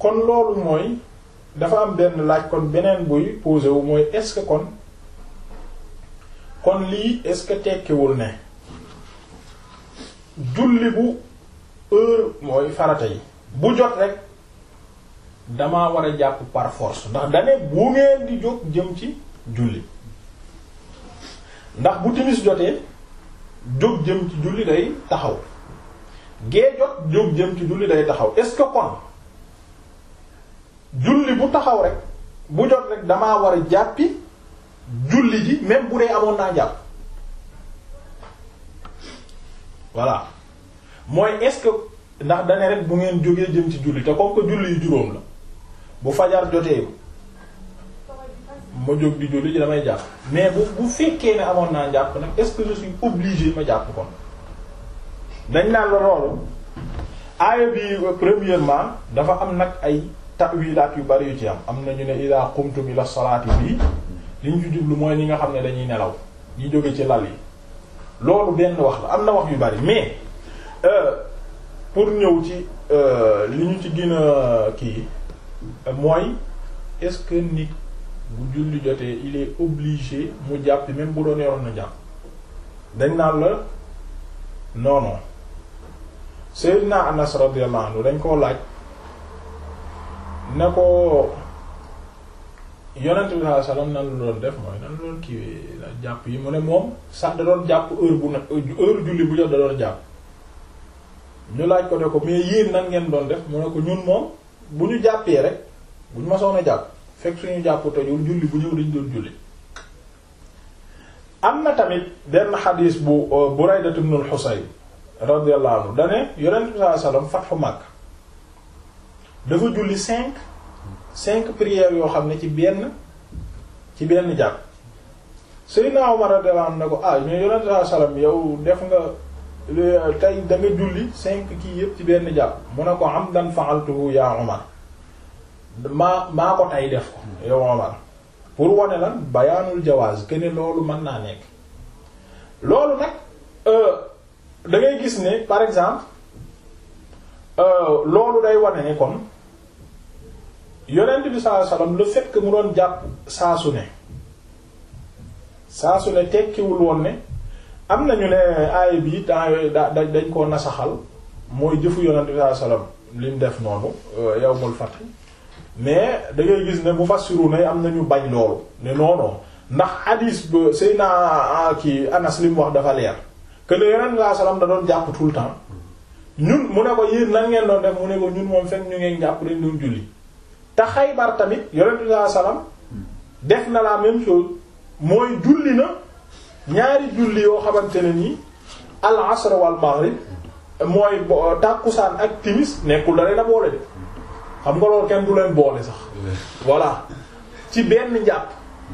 kon loolu mooy dafa am benn laaj kon beneen buy posé wu mooy est-ce que kon kon lii est-ce que tekkiwul ne julli bu heure mooy farata yi bu jot rek damaa war a jàpp par force ndax dane bu ngeen di jóg jëm ci julli ndax bu timis jotee jóg jëm ci julli day taxaw gee jot jóg jëm ci julli day taxaw est-ce que kon julli bu taxaw rek bu jot rek damaa war a jàppi julli ji même bu dee amoon naa jàpp voilà mooy est-ce que ndax dane rek bu ngeen jógee jëm ci julli te comme que julli yu juróom la bu fajar jotee ma jóg di julli ji damay jàpp mais bu bu fekkee ne amoon naa jàpp nag est-ce que je suis obligé ma jàpp kon dañ naan la loolu aaya bi premièrement dafa am nag ay ta'wilaat yu bari yu ci am am na ñu ne ida qumtum ila salaati bii li ñu ci jublu mooy ñi nga xam ne dañuy nelaw ñi jóge ci lal yi loolu benn wax la am na wax yu bari mais pour ñëw ci li ñu ci gën a kii mooy est-ce que nit bu julli jotee il est obligé mu jàpp même bu doon yoroon na jàpp dañ naan la non non Seydina Anas radiyallahu anhu dañ koo laaj ne ko yonent bi sallallahu alayhi wasallam nan la doon def mooy nan la doon kiiwee la jàpp yi mu ne moom sax da doon jàpp heure bu ne heure julli bu jot da doon jàpp ñu laaj ko ne ko mais yéen nan ngeen doon def mu ne ko ñun moom bu ñu jàppee rek bu ñu masoon a jàpp fekk suñu jàpp tojul julli bu ñëw dañ doon julli am na tamit benn xadiis bu Burayda ibn al-Husayn radiyallahu anhu dane yonent bi sallallahu alayhi wasallam fathu Makka dafa julli cinq cinq prières yoo xam ne ci benn ci benn jàpp Seydina Umar radiyallahu anhu ne ko ah mais yonent bi sallallahu alayhi wasallam yow def nga tey da nga julli cinq kii yëpp ci benn jàpp mu ne ko amdan fa'altuhu ya Umar maa maa ko tay def ko yow Umar pour wane lan bayaanul jawaaz que ne loolu mën naa nekk loolu nag da ngay gis ne par exemple loolu day wane ne kon yonent bi sallallahu alayhi wasallam le fait que mu doon jàpp saa su ne saa su ne tekkiwul woon ne am nañu ne aaya bi temps yooyu da dañ koo nasaxal mooy jëfu yonent bi sallallahu alayhi wasallam li mu def noonu yawmul fath mais da ngay gis ne mufassiru ne am nañu bañ loolu ne non non ndax hadis ba Seyna kii Anas li mu wax dafa leer que ne yonent bi sallallahu alayhi wasallam da doon jàpp tout le temps ñun mu ne ko yéen lan ngeen doon def mu ne ko ñun moom fekk ñu ngeen jàpp dañ doon julli te Xaybar tamit yonent bi sallallahu alayhi wasallam def na la même chose mooy julli na ñaari julli yoo xamante ne nii al asr wal maghrib mooy tàkkusaan ak timis nekkul da leen a boole de xam nga loolu kenn du leen boole sax voilà ci benn njàpp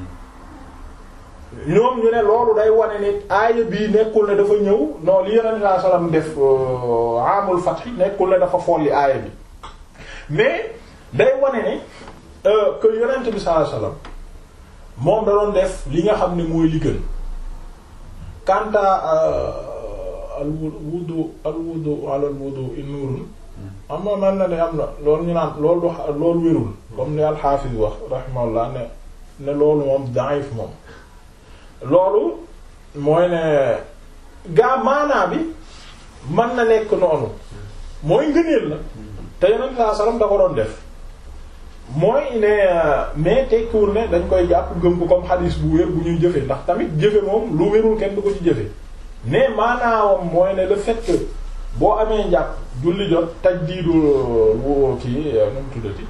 ñoom ñu ne loolu day wane ne aaya bii nekkul ne dafa ñëw non li yonent sallallahu alayhi wasallam def amul fath nekkul ne dafa folli aaya bi mais day wane ne que yonent bi sallallahu alayhi wasallam moom da doon def li nga xam ne mooy li gën kanta al wudu al wudu ala al wudu in nurun am na man na ne am na loolu ñu naan loolu du loolu wérul comme ni al-Hafiz wax rahimahullah ne ne loolu moom da'if moom loolu mooy ne gaa maanaa bi mën na nekk noonu mooy ngëneel la te yonent saa sallam da ko doon def mooy ne mais tekkiwul ne dañ koy jàpp gëm ko comme xadiis bu wér bu ñuy jëfe ndax tamit jëfe moom lu wérul kenn du ko ci jëfe mais maanaawam mooy ne le fait que boo amee njàpp julli jot tajdiidu wu kii nu mu tuddati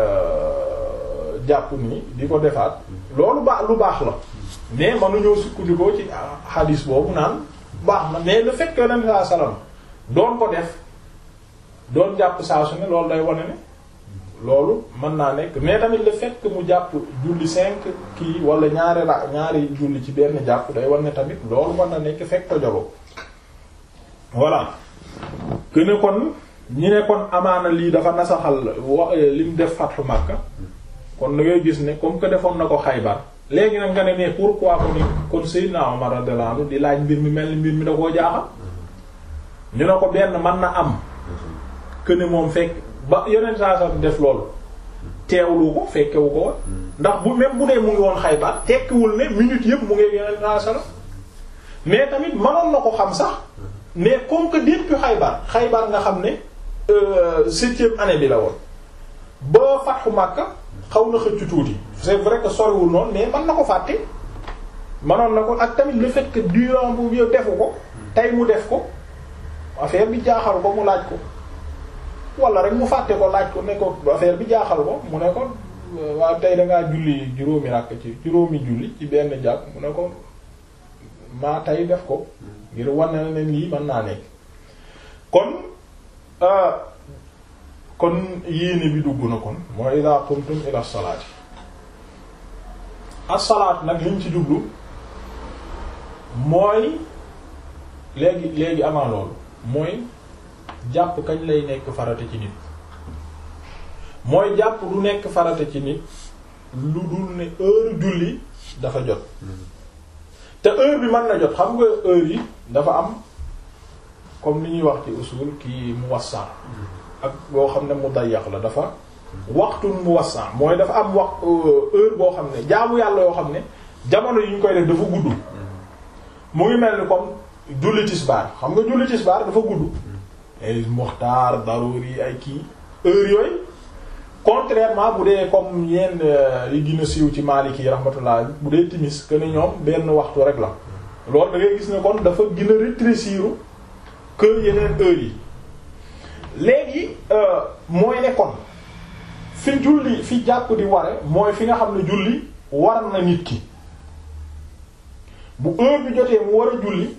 jàpp nii di ko defaat loolu baax lu baax la mais mënuñoo sukkandikoo ci xadiis boobu naan baax na mais le fait que Yonent saa salaam doon ko def doon jàpp saa su ne loolu day wane ne loolu mën naa nekk mais tamit le fait que mu jàpp julli cinq kii wala ñaari ra ñaari julli ci benn jàpp day wane ne tamit loolu mën na nekk fekk tojolo voilà que ne kon ñi ne kon amaana lii dafa nasaxal wa li mu def Fathu Makka kon da ngay gis ne comme que defoon na ko Xaybar léegi nag nga ne mais pourquoi ko ni kon Seydina Omar radiyallahu anhu di laaj mbir mi mel ni mbir mi da koo jaaxal ñu ne ko benn mën na am que ne moom fekk ba yeneen saa saa def loolu teewlu ko fekkewu ko woon ndax bu même bu dee mu ngi woon Xaybar tekkiwul ne minute yëpp mu ngi yeneen saa saa mais tamit mënoon na ko xam sax mais comme que depuis Xaybar Xaybar nga xam ne septième année bi la woon ba Fathu Makka xaw na xëccu tuuti c'est vrai que soriwul noonu mais mën na ko fàtte mënoon na ko ak tamit le fait que durant bu yow defu ko tey mu def ko affaire bi jaaxal ko mu laaj ko wala rek mu fàtte ko laaj ko ne ko affaire bi jaaxal ko mu ne ko waaw tey dangaa julli juróomi rakk ci juróomi julli ci benn jàkk mu ne ko maa tey def ko ngir wane na ne lii mën naa nekk kon kon yéene bi dugg na kon mooy ida qumtum ila salaati as-salaat nag liñ ci jublu mooy léegi léegi avant loolu mooy jàpp kañ lay nekk farata ci nit mooy jàpp du nekk farata ci nit lu dul ne heure julli dafa jot te heure bi mën na jot xam nga heure yi dafa am comme li ñuy wax ci usul kii muwassa ak boo xam ne mudayyak la dafa waxtu muwassa mooy dafa am wax heure boo xam ne jaamu yàlla yoo xam ne jamono yi ñu koy def dafa gudd mu ngi mel ni comme julli tisbaar xam nga julli tisbaar dafa gudd ay muxtaar daruri ay kii heure yooyu contrairement bu dee comme yenn yi gën a siiw ci Maliki yi rahmatullah bu dee timis que ni ñoom benn waxtu rek la loolu da ngay gis ne kon dafa gën a rétrécir que yeneen heures yi léegi mooy ne kon fi julli fi jàpp di ware mooy fi nga xam ne julli war na nit ki bu heure bi jotee mu war a julli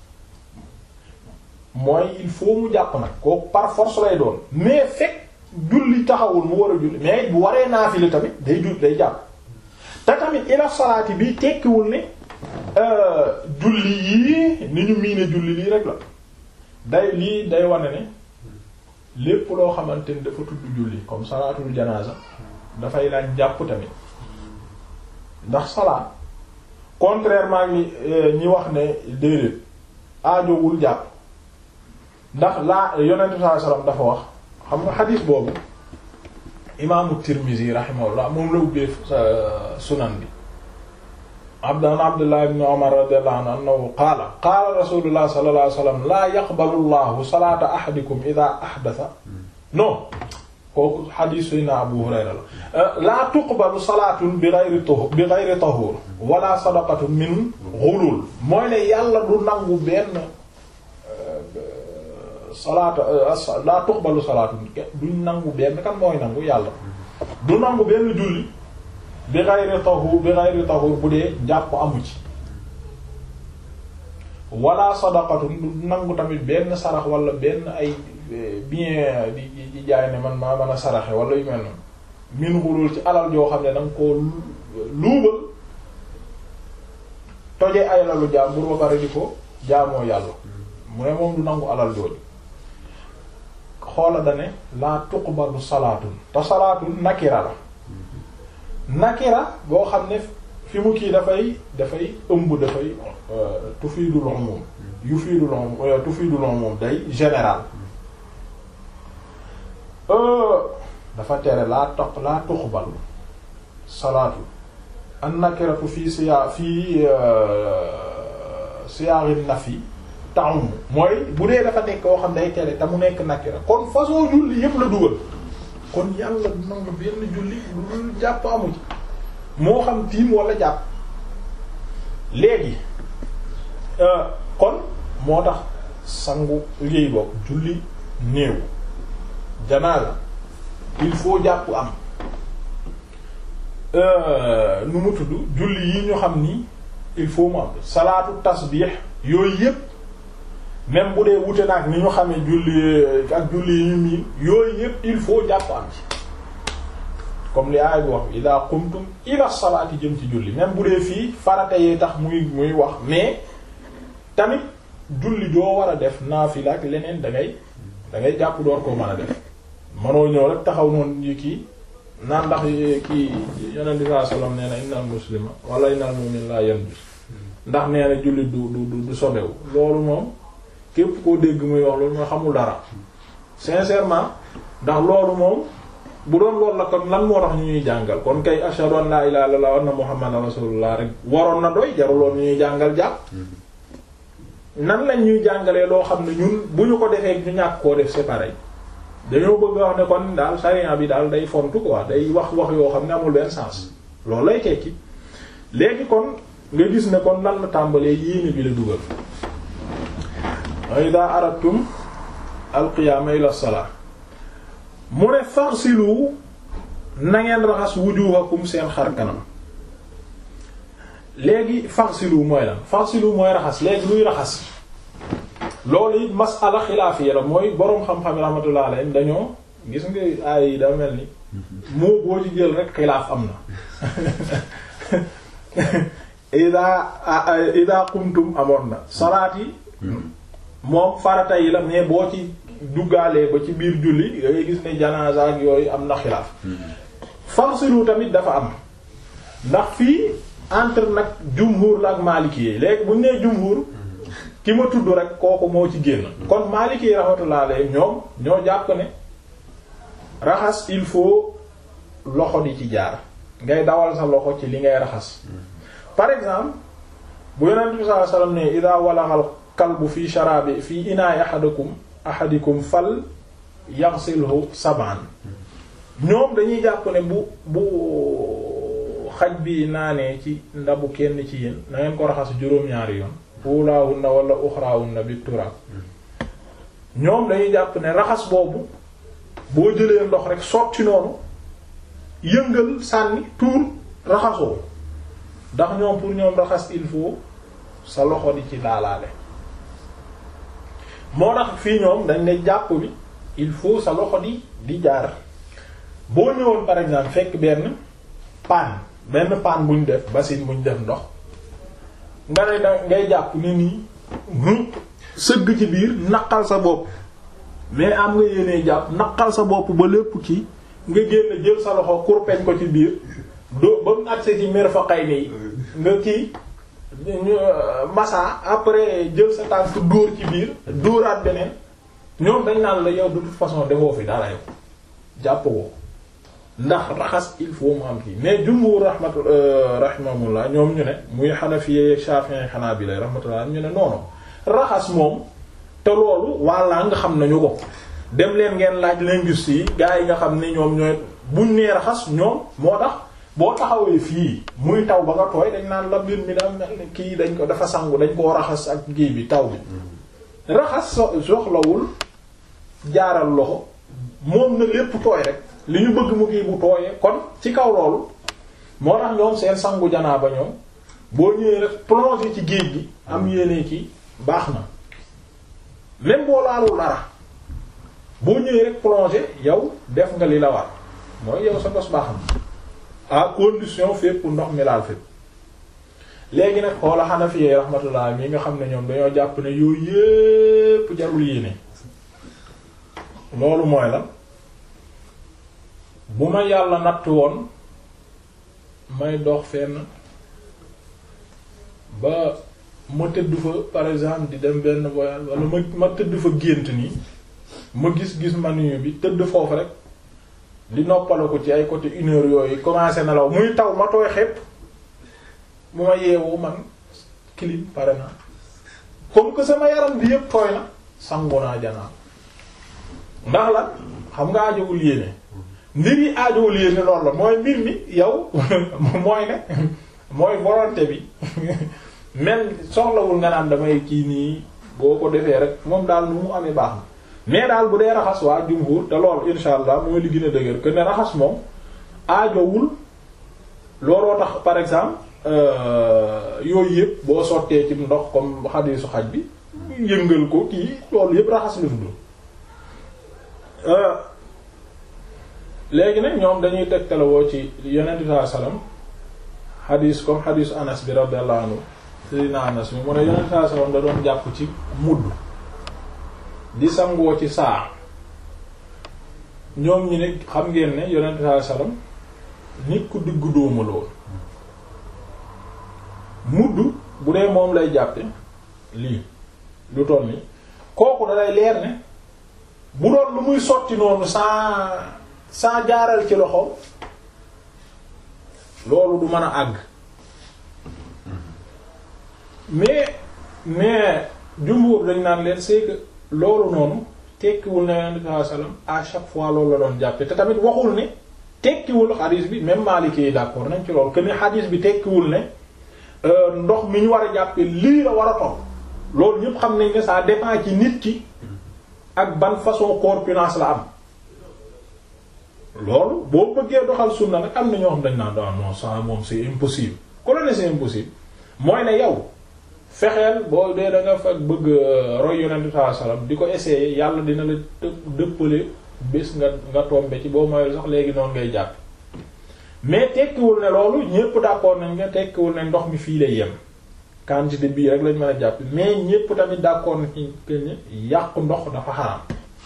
mooy il faut mu jàpp nag kooku par force lay doon mais fekk julli taxawul mu war a julli mais bu waree naafile tamit day julli day jàpp te tamit ila salaati bi tekkiwul ne julli yii ni ñu miine julli lii rek la day lii day wane ne lépp loo xamante ni dafa tudd julli comme salaatul janaasa dafay laaj jàpp tamit ndax salaat contrairement ñi ñi wax ne déedéet aajowul jàpp ndax laa yonent bi sallallahu alayhi wasallam dafa wax xam nga xadiis boobu imaamu Tirmizi rahimahullah moom la ubbee sunan bi abdan abdullah ibn umar radiyallahu anhu annahu qaala qaala rasulullah sallallahu alayhi wasallam laa yaqbalu llahu salaata ahadikum idha ahdatha non kooku xadiis sayna abu hurayra la laa tuqbalu salaatun bi ghayri tuhur bi ghayri tahur wala sadaqatun min ghulul mooy ne yàlla du nangu benn salaata laa tuqbalu salaatun duñ nangu benn kan mooy nangu yàlla du nangu benn julli bi ghayri tahur bi ghayri tahur bu dee jàpp amu ci wala sadaqatun du nangu tamit benn sarax wala benn ay bien di di jaay ne man maa mën a saraxe wala yu mel noonu min xulul ci alal joo xam ne danga koo luubal toje ay lalu jàmbur ba pare di ko jaamoo yàlla mu ne moom du nangu alal jooju xoola dane laa tuqbalu salaatun te salaatun nakira la nakira boo xam ne fi mu kii dafay dafay ëmb dafay tufiidul umum yufiidul umum tufiidul umum day général dafa tere laa toq laa tuqbal salaatu an nakiratu fii siyaa fii siyaari nafi ta'um mooy bu dee dafa nekk koo xam day tere te mu nekk nakira kon façon julli yépp la dugal kon yàlla nangu benn julli lu jàpp amu ci moo xam tiim wala jàpp léegi kon moo tax sangu liy bokk julli néew janaasa il faut jàpp am nu mu tudd julli yi ñu xam ni il faut mu am salaatu tasbih yooyu yépp même bu dee wute nag ni ñu xamee julli ak julli yi ñu miin yooyu yépp il faut jàpp am ci comme li aay bi wax ida qumtum ila salaati jëm ci julli même bu dee fii farata yee tax muy muy wax mais tamit julli doo war a def naafila ak leneen da ngay da ngay jàpp door koo mën a def manoo ñëw rek taxaw noonu yi kii naan ndax kii yonent bi sallallahu alayhi wasallam nee na innal muslima wala innal mu'min la yanjus ndax nee na julli du du du sobewu loolu moom képp koo dégg muy wax loolu mooy xamul dara sincèrement ndax loolu moom bu doon loolu la kon lan moo tax ñu ñuy jàngal kon kay ashhadu an la ilaha illallah wa anna muhammadan rasulullah rek waroon na doy jaruloon ñu ñuy jàngal jàpp nan lañ ñuy jàngalee loo xam ne ñun bu ñu ko defee ñu ñàkk koo def c'est pareil dañoo bëgg wax ne kon daal sharia bi daal day fontu quoi day wax wax yoo xam ne amul benn sens loolu lay tekki léegi kon nga gis ne kon lan la tàmbalee yéene bi la dugal wa ida aradtum alqiyaama ila salaa mu ne farsilu na ngeen raxas wujuhakum seen xar kanam léegi farsilu mooy lan farsilu mooy raxas léegi luy raxas loolu it masala xilaafiya la mooy boroom xam-xam rahmatullah alayhim dañoo gis nga ay yi da mel ni moo boo ci jël rek xilaaf am na ida ida qumtum amoon na salaat yi moom farata yi la mais boo ci duggaalee ba ci biir julli da ngay gis ne janaasa ak yooyu am na xilaaf farsilu tamit dafa am ndax fii entre nag jumhur la ak maliki yi léegi bu ñu nee jumhur ki ma tudd rek kooku moo ci génn kon maliki yi rahmatullah alayhi ñoom ñoo jàpp ne raxas il faut loxo di ci jaar ngay dawal sa loxo ci li ngay raxas par exemple bu yonent bi sallallahu alayhi wasallam ne ida walaxal kalbu fi sharabi fi inaay ahadikum ahadikum fal yaghsilhu sab'an ñoom dañuy jàpp ne bu bu xaj bi naanee ci ndabu kenn ci yéen na ngeen ko raxas juróom-ñaari yoon ulaahunna wala uxraahunna bi turab ñoom dañuy jàpp ne raxas boobu boo jëlee ndox rek sotti noonu yëngal sànni tuur raxasoo ndax ñoom pour ñoom raxas il faut sa loxo di ci laalaale moo tax fii ñoom dañ ne jàpp bi il faut sa loxo di di jaar boo ñëwoon par exemple fekk benn paan benn paan buñ def basin buñ def ndox nga ne da ngay jàpp ne nii sëgg ci biir naqal sa bopp mais am nga yéenee jàpp naqal sa bopp ba lépp ki nga génn jël sa loxo kurpeñ ko ci biir do ba mu accès ci mirfaqayni yi nga kii massa après jël sa tànk dóor ci biir dóoraat beneen ñoom dañ naan la yow de toute façon defoo fi dara yow jàpp ko ndax raxas il faut mu am kii mais jumhur rahmatu rahimahumullah ñoom ñu ne muy Hanafiyye Shafi'i Hanabila rahmatullah ñu ne noonu raxas moom te loolu walla nga xam nañu ko dem leen ngeen laaj linguiste yi gaa yi nga xam ne ñoom ñooy buñ nee raxas ñoom moo tax boo taxawee fii muy taw ba nga tooy dañ naan la mbir mi da kii dañ ko dafa sangu dañ koo raxas ak kii bi taw bi raxas soxlawul jaaral loxo moom na lépp tooy rek li ñu bëgg mu kii bu tooyee kon ci kaw loolu moo tax ñoom seen sangu janaa ba ñoom boo ñëwee rek plonger ci géej gi am yéene ci baax na même boo laalul dara boo ñëwee rek plonger yow def nga li la war mooy yow sa bos baax na à condition fépp ndox mi laal fépp léegi nag xoola Hanafi rahmatullah mi nga xam ne ñoom dañoo jàpp ne yooyu yépp jarul yéene loolu mooy la bu ma yàlla natt woon may dox fenn ba ma tëdd fa par exemple di dem benn voyage wala ma ma tëdd fa gént nii ma gis-gis manu bi tëdd foofu rek di noppala ko ci ay côté une heure yooyu commencé nelaw muy taw ma tooy xepp bu ma yeewu man clim pare na comme que sama yaram bi yëpp tooy na sangu naa janaa ndax la xam nga aajowul yéene mbir yi aajowul yéene loolu la mooy mbir mi yow mooy ne mooy volonté bi même soxlawul nga naan damay kii nii boo ko defee rek moom daal nu mu amee baax na mais daal bu dee raxas waa jumhur te loolu insha allah mooy li gën a dëgër que ne raxas moom aajowul looloo tax par exemple yooyu yëpp boo sottee ci ndox comme xadiisu xaj bi yëngal ko kii loolu yëpp raxas la tudd léegi nag ñoom dañuy tegtalawoo ci yonent bi sallallahu alayhi wasallam xadiis comme xadiisu anas bi radiyallahu anhu sayyidina anas bi mu ne yonent bi sallallahu alayhi wasallam da doon jàpp ci mudd di sangoo ci saa ñoom ñi ne xam ngeen ne yonent bi sallallahu alayhi wasallam nit ku diggu dóomu la woon mudd bu dee moom lay jàppe lii lu toll ni kooku dalay leer ne bu doon lu muy sotti noonu sans sans jaaral ci loxo loolu du mën a àgg mais mais jumbuur dañ naan leen c'est que loolu noonu tekkiwul ne yonent bi sallallahu alayhi wasallam à chaque fois loolu la doon jàppe te tamit waxul ne tekkiwul xadiis bi même Maliki yi d'accord nañ ci loolu que ne xadiis bi tekkiwul ne ndox mi ñu war a jàppe lii la war a toll loolu ñëpp xam nañ ne ça dépend ci nit ki ak ban façon corpulence la am loolu boo bëggee doxal sunna nag am na ñoo xam dañ naan da non ça moom c'est impossible ku la ne c'est impossible mooy ne yow fexeel boo dee da nga fa bëgg roy yonent bi sallallahu alayhi wasallam di ko essayer yàlla dina la dëppale bés nga nga tombe ci boo moyul sax léegi noonu ngay jàpp mais tekkiwul ne loolu ñépp d'accord nañ nga tekkiwul ne ndox mi fii lay yem quantité bii rek lañ mën a jàpp mais ñépp tamit d'accord nañ ci ne yàqu ndox dafa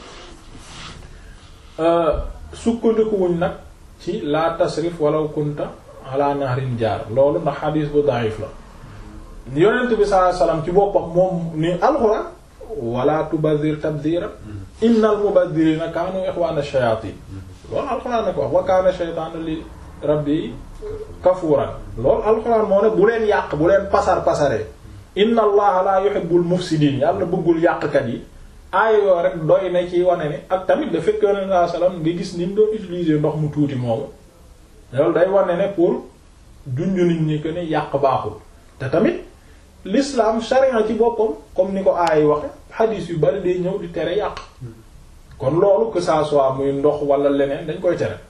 xaraam sukkandikuwuñ nag ci la tasrif walaw kunta ala nahrin jaar loolu ndax xadiis bu daif la yonent bi sallallahu alayhi wasallam ci boppam moom ni alxuraan wala tubazir tabzira innal mubazzirina kaanu ikhwana shayatin loolu alxuraan na ko wax wa kaana shaytaanu li rabbi kafuuran loolu alxuraan moo ne bu leen yàq bu leen pasar pasaree inna allaha la yuhibbul mufsidin yàlla bëggul yàqkat yi aaya yoo rek doy na ci wane ne ak tamit da fekk yonent sallallahu alayhi wasallam nga gis ni mu doon utiliser ndox mu tuuti moomu loolu day wane ne pour junju nit ñi que ne yàq baaxul te tamit l'islam charia ci boppam comme ni ko aay waxe hadith yu bari day ñëw di tere yàq kon loolu que ça soit muy ndox wala leneen dañ koy tere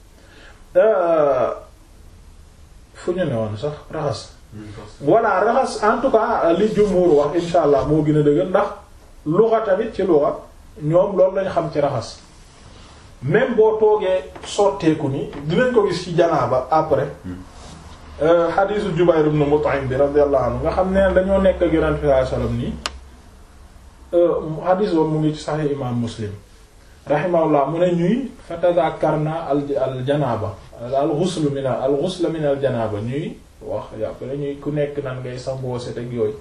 fu ñu ne woon sax raxas voilà raxas en tout cas li jumhur wax insha allah moo gën a dëgër ndax luxa tamit ci luxa ñoom loolu lañ xam ci raxas même boo toogee sotteeku ni dinañ ko gis ci janaaba après xadiisu Jubayr ibn Mut'im bi radiyallahu anhu nga xam ne dañoo nekk ak Yonent bi sallallahu alayhi wasallam nii xadiis boobu mu ngi ci Sahih Imam Muslim rahimahullah mu ne ñuy fa tadhakarna al al janaaba al ghusl min al ghusl min al janaaba ñuy wax après ñuy ku nekk nan ngay sangoo set ak yooyu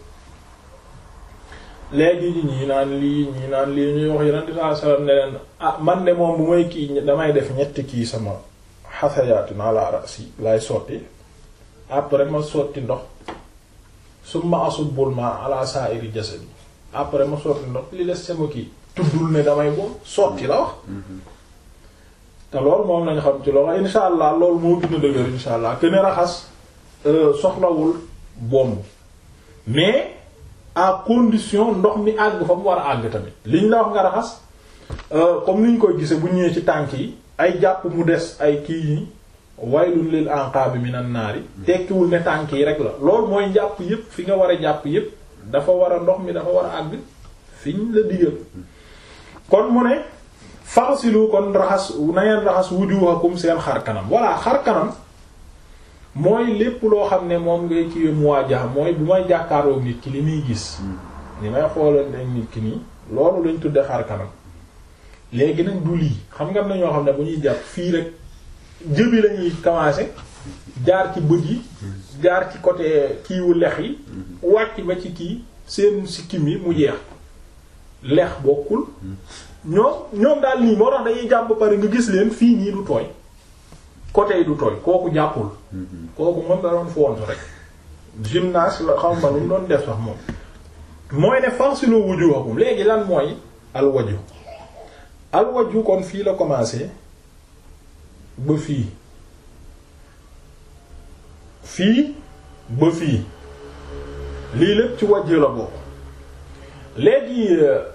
léegi ñii naan lii ñii naan lii ñuy wax Yonent bi sallallahu alayhi wasallam ne leen ah man de moom bu may kii damay def ñetti kii sama xasayaatu ala rasi lay sotti après ma sotti ndox summa asubbul ma ala sa'iri jasadi après ma sotti ndox li des sama kii tuddul ne damay boobu sotti la wax te loolu moom lañ xam ci loolu insha allah loolu moo gën a dëgër insha allah que ne raxas soxlawul bomb mais à condition ndox mi àgg fa mu war a àgg tamit liñ la wax nga raxas comme niñ koy gise bu ñëwee ci tànk yi ay jàpp mu des ay kii yi waylun lil anqabi minan naari tekkiwul ne tànk yi rek la loolu mooy njàpp yépp fi nga war a jàpp yépp dafa war a ndox mi dafa war a àgg fiñ la digal kon mu ne faxsilu kon raxas na ngeen raxas wujuhakum seen xar kanam voilà xar kanam mooy lépp loo xam ne moom ngay ci muwaajaha mooy bu may jàkkaaroo nit ki li muy gis li may xoolal ne nit ki nii loolu lañ tudde xar kanam léegi nag du lii xam nga am na ñoo xam ne bu ñuy jàpp fii rek jëbi lañuy commencer jaar ci bët yi jaar ci côté kiiwu lex yi wàcc ba ci kii seen sikkim yi mu jeex lex bokkul ñoom ñoom daal nii moo tax dañuy jàpp ba pare nga gis leen fii nii du tooy côté yi du tooy kooku jàppul kooku moom da doon foontu rek gymnase la xam ma lu mu doon def sax moom mooy ne faghsilu wujuhakum léegi lan mooy alwaju alwaju kon fii la commencé ba fii fii ba fii lii lépp ci wàjj la bokk léegi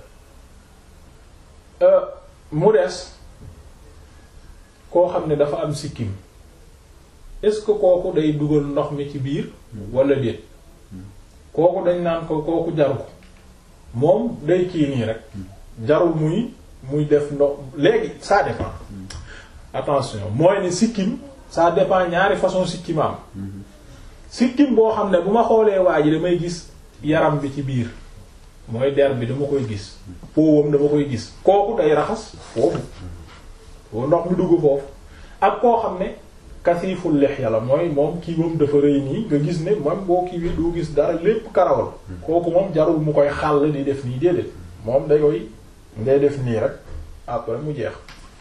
mu des koo xam ne dafa am sikkim est-ce que kooku day dugal ndox mi ci biir wala déet kooku dañ naan ko kooku jaru ko moom day kii nii rek jarul muy muy def ndox léegi ça dépend attention mooy ne sikkim ça dépend ñaari façon sikkim am sikkim boo xam ne bu ma xoolee waa ji damay gis yaram bi ci biir mooy der bi dama koy gis powam dama koy gis kooku day raxas foofu foofu ndox mi dugg foofu ak koo xam ne kasiful lihya la mooy moom kii moom dafa rëy nii nga gis ne moom boo kii bi doo gis dara lépp karawal kooku moom jarul mu koy xàll di def nii déedéet moom day koy ngay def nii rek après mu jeex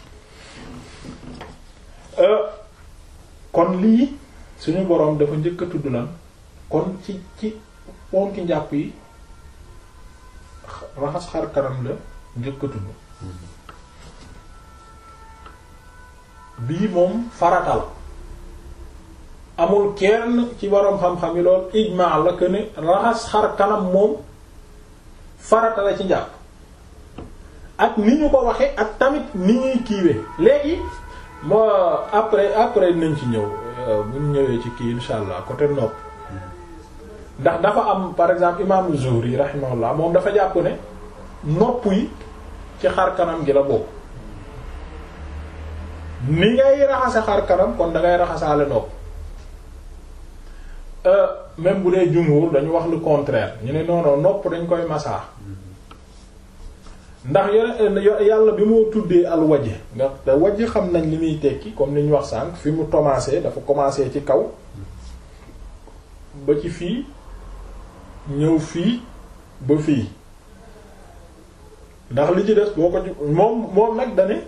kon lii suñu boroom dafa njëkk a tudd lan kon ci ci ponki njàpp yi raxas xar kanam la njëkk a tudd bii moom farata la amul kenn ci boroom xam-xam yi lool ijmaa la que ne raxas xar kanam moom farata la ci njàpp ak ni ñu ko waxe ak tamit ni ñuy kiiwe léegi moo après après nañ ci ñëw bu ñu ñëwee ci kii insha allah côté nopp ndax dafa am par exemple imam Zuhri rahimahullah moom dafa jàpp ne nopp yi ci xar kanam gi la bokk ni ngay raxase xar kanam kon da ngay raxasaale nopp même bu dee jumhur dañu wax le contraire ñu ne non non nopp dañ koy masaa ndax yàlla bi moo tuddee al wajh nga te wajh xam nañ li muy tekki comme ni ñu wax sànq fi mu commencé dafa commencé ci kaw ba ci fii ñëw fii ba fii ndax li ci des boo ko moom moom nag dane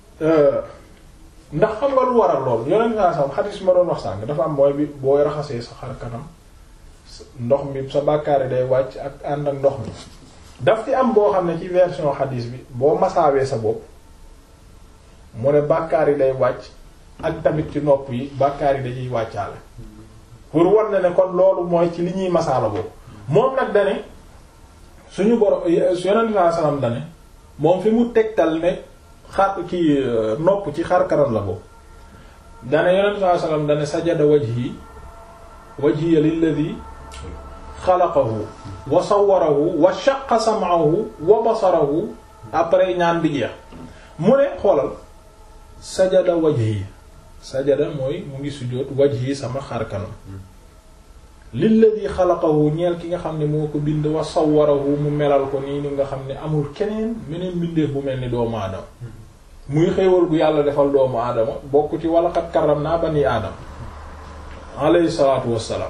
ndax xam nga lu waral lool yoneen saa sam xadis ma doon wax sànq dafa am mooy bi booy raxasee sa xar kanam ndox mi sa bàkkaari day wàcc ak ànd ak ndox mi daf ci am boo xam ne ci version xadis bi boo masaawee sa bopp mu ne bàkkaar yi day wàcc ak tamit ci nopp yi bàkkaar yi dañuy wàccaale pour wan ne ne kon loolu mooy ci li ñuy masaala boobu moom nag dane suñu boro yonent saa salaam dane moom fi mu tegtal ne xar ki nopp ci xar kanam la boobu dane yonent saa salaam dane sajada wajhi wajhiya lilladhi xalaqahu wa sawwarahu wa shaqqa sam'ahu wa basarahu après ñaan bi jeex mu ne xoolal sajada wajhi sajada mooy mu ngi sujjóot wajhi sama xar kanam lilladhi xalaqahu ñeel ki nga xam ne moo ko bind wa sawwarahu mu melal ko nii ni nga xam ne amul keneen meneen mbindeef bu mel ni doomu aadama muy xéewal gu yàlla defal doomu aadama bokk ci wala xat karam naa bani aadama alayhi salaatu wassalaam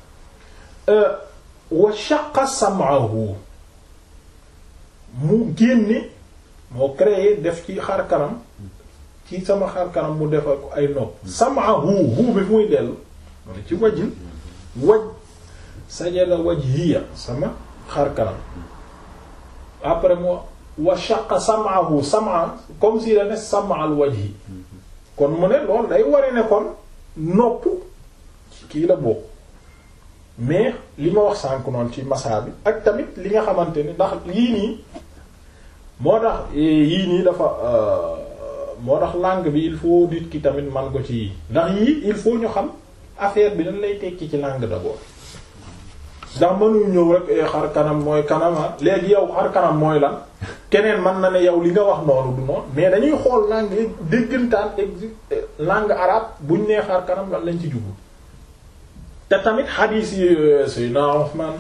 wa shaqqa sam'ahu mu génne moo créé def ci xar kanam ci sama xar kanam mu defal ko ay nopp sam'ahu hu bi muy dellu ci wajin waj sajada wajhiya sama xar kanam après moo wa shaqqa sam'ahu sam'a comme si la ne sam'al wajhi kon mu ne loolu day wari ne kon nopp kii la bokk mais li ma wax sànk noonu ci massa bi ak tamit li nga xamante ni ndax yii nii moo tax yii nii dafa moo tax langue bi il faut nit ki tamit man ko ci yii ndax yii il faut ñu xam affaire bi dañ lay tekki ci langue d'abord ndax mënuñu ñëw rek xar kanam mooy kanama léegi yow xar kanam mooy lan keneen mën na ne yow li nga wax noonu du noonu mais dañuy xool langue déggantaan exi langue arabe buñ nee xar kanam lan lañ ci jublu te tamit xadiis yi Seydina Usmaan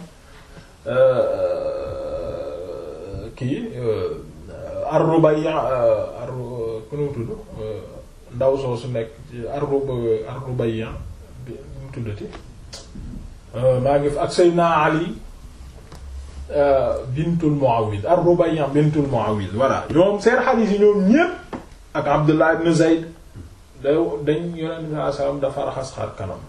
kii ar-Rubayya ar ku nu tudd ndaw soo su nekk ar-Rubayya bi mu tuddati maa ngi ak Seydina Ali bintul Muawiz ar-Rubayya bintul Muawiz voilà ñoom seen xadiis yi ñoom ñépp ak Abdullah ibn Zayd da dañ Yonent bi sallallahu alayhi wasallam dafa raxas xar kanam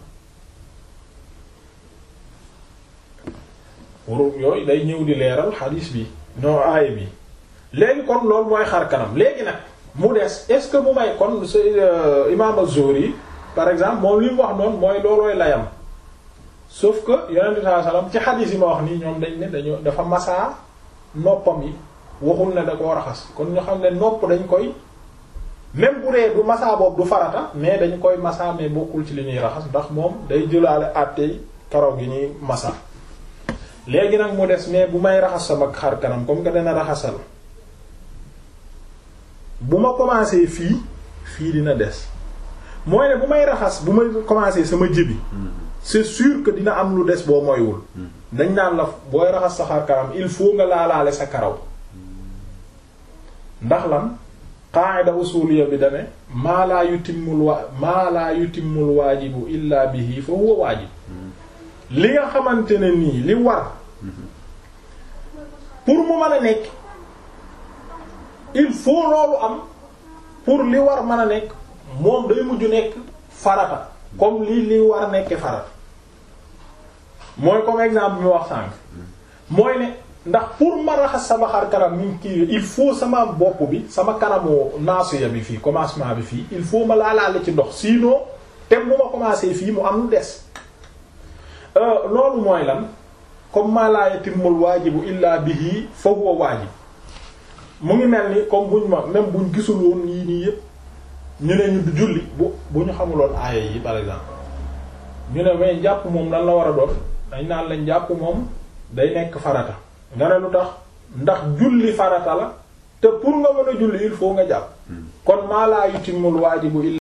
pour yooyu day ñëw di leeral xadiis bi non aaya bi léegi kon loolu mooy xar kanam léegi nag mu des est-ce que mu may kon imaam az-Zuhri par exemple moom li mu wax noonu mooy loolooy layam sauf que yonent bi sallallahu alayhi wasallam ci xadiis yi ma wax nii ñoom dañ ne dañoo dafa masaa noppam yi waxul ne da koo raxas kon ñu xam ne nopp dañ koy même bu dee du masaa boobu du farata mais dañ koy masaa mais bokkul ci li ñuy raxas ndax moom day jëlaale àttey karaw gi ñuy masaa léegi nag mu des mais bu may raxas sama xar kanam comme que dana raxasal bu ma commencé fii fii dina des mooy ne bu may raxas bu may commencé sama jëbi c'est sûr que dina am lu des boo moywul dañ naan la booy raxas sa xar kanam il faut nga laalaale sa karaw ndax lan qaida usuliya bi dane maa laa yutimmul wa maa laa yutimmul waajibu illa bihi fa huwa waajib li nga xamante ne nii li war pour mu mën a nekk il faut loolu am pour li war mën a nekk moom day mujj nekk farata comme li li war a nekke farata mooy comme exemple bi mu wax sànq mooy ne ndax pour ma raxas sama xar kanam ni kii il faut sama bopp bi sama kanamu naasuya bi fii commencement bi fii il faut ma laalaale ci ndox sinon te bu ma commencé fii mu am lu des loolu mooy lan comme ma la yatimmul waajibu illa bihi fa huwa waajib mu ngi mel ni comme buñ ma même buñ gisul woon yii nii yëpp ñu ne ñu julli bu bu ñu xamuloon aaya yi par exemple ñu ne mais jàpp moom lan la war a doon dañ naan lañ jàpp moom day nekk farata nga ne lu tax ndax julli farata la te pour nga mën a julli il faut nga jàpp kon maa laa yutimul waajibu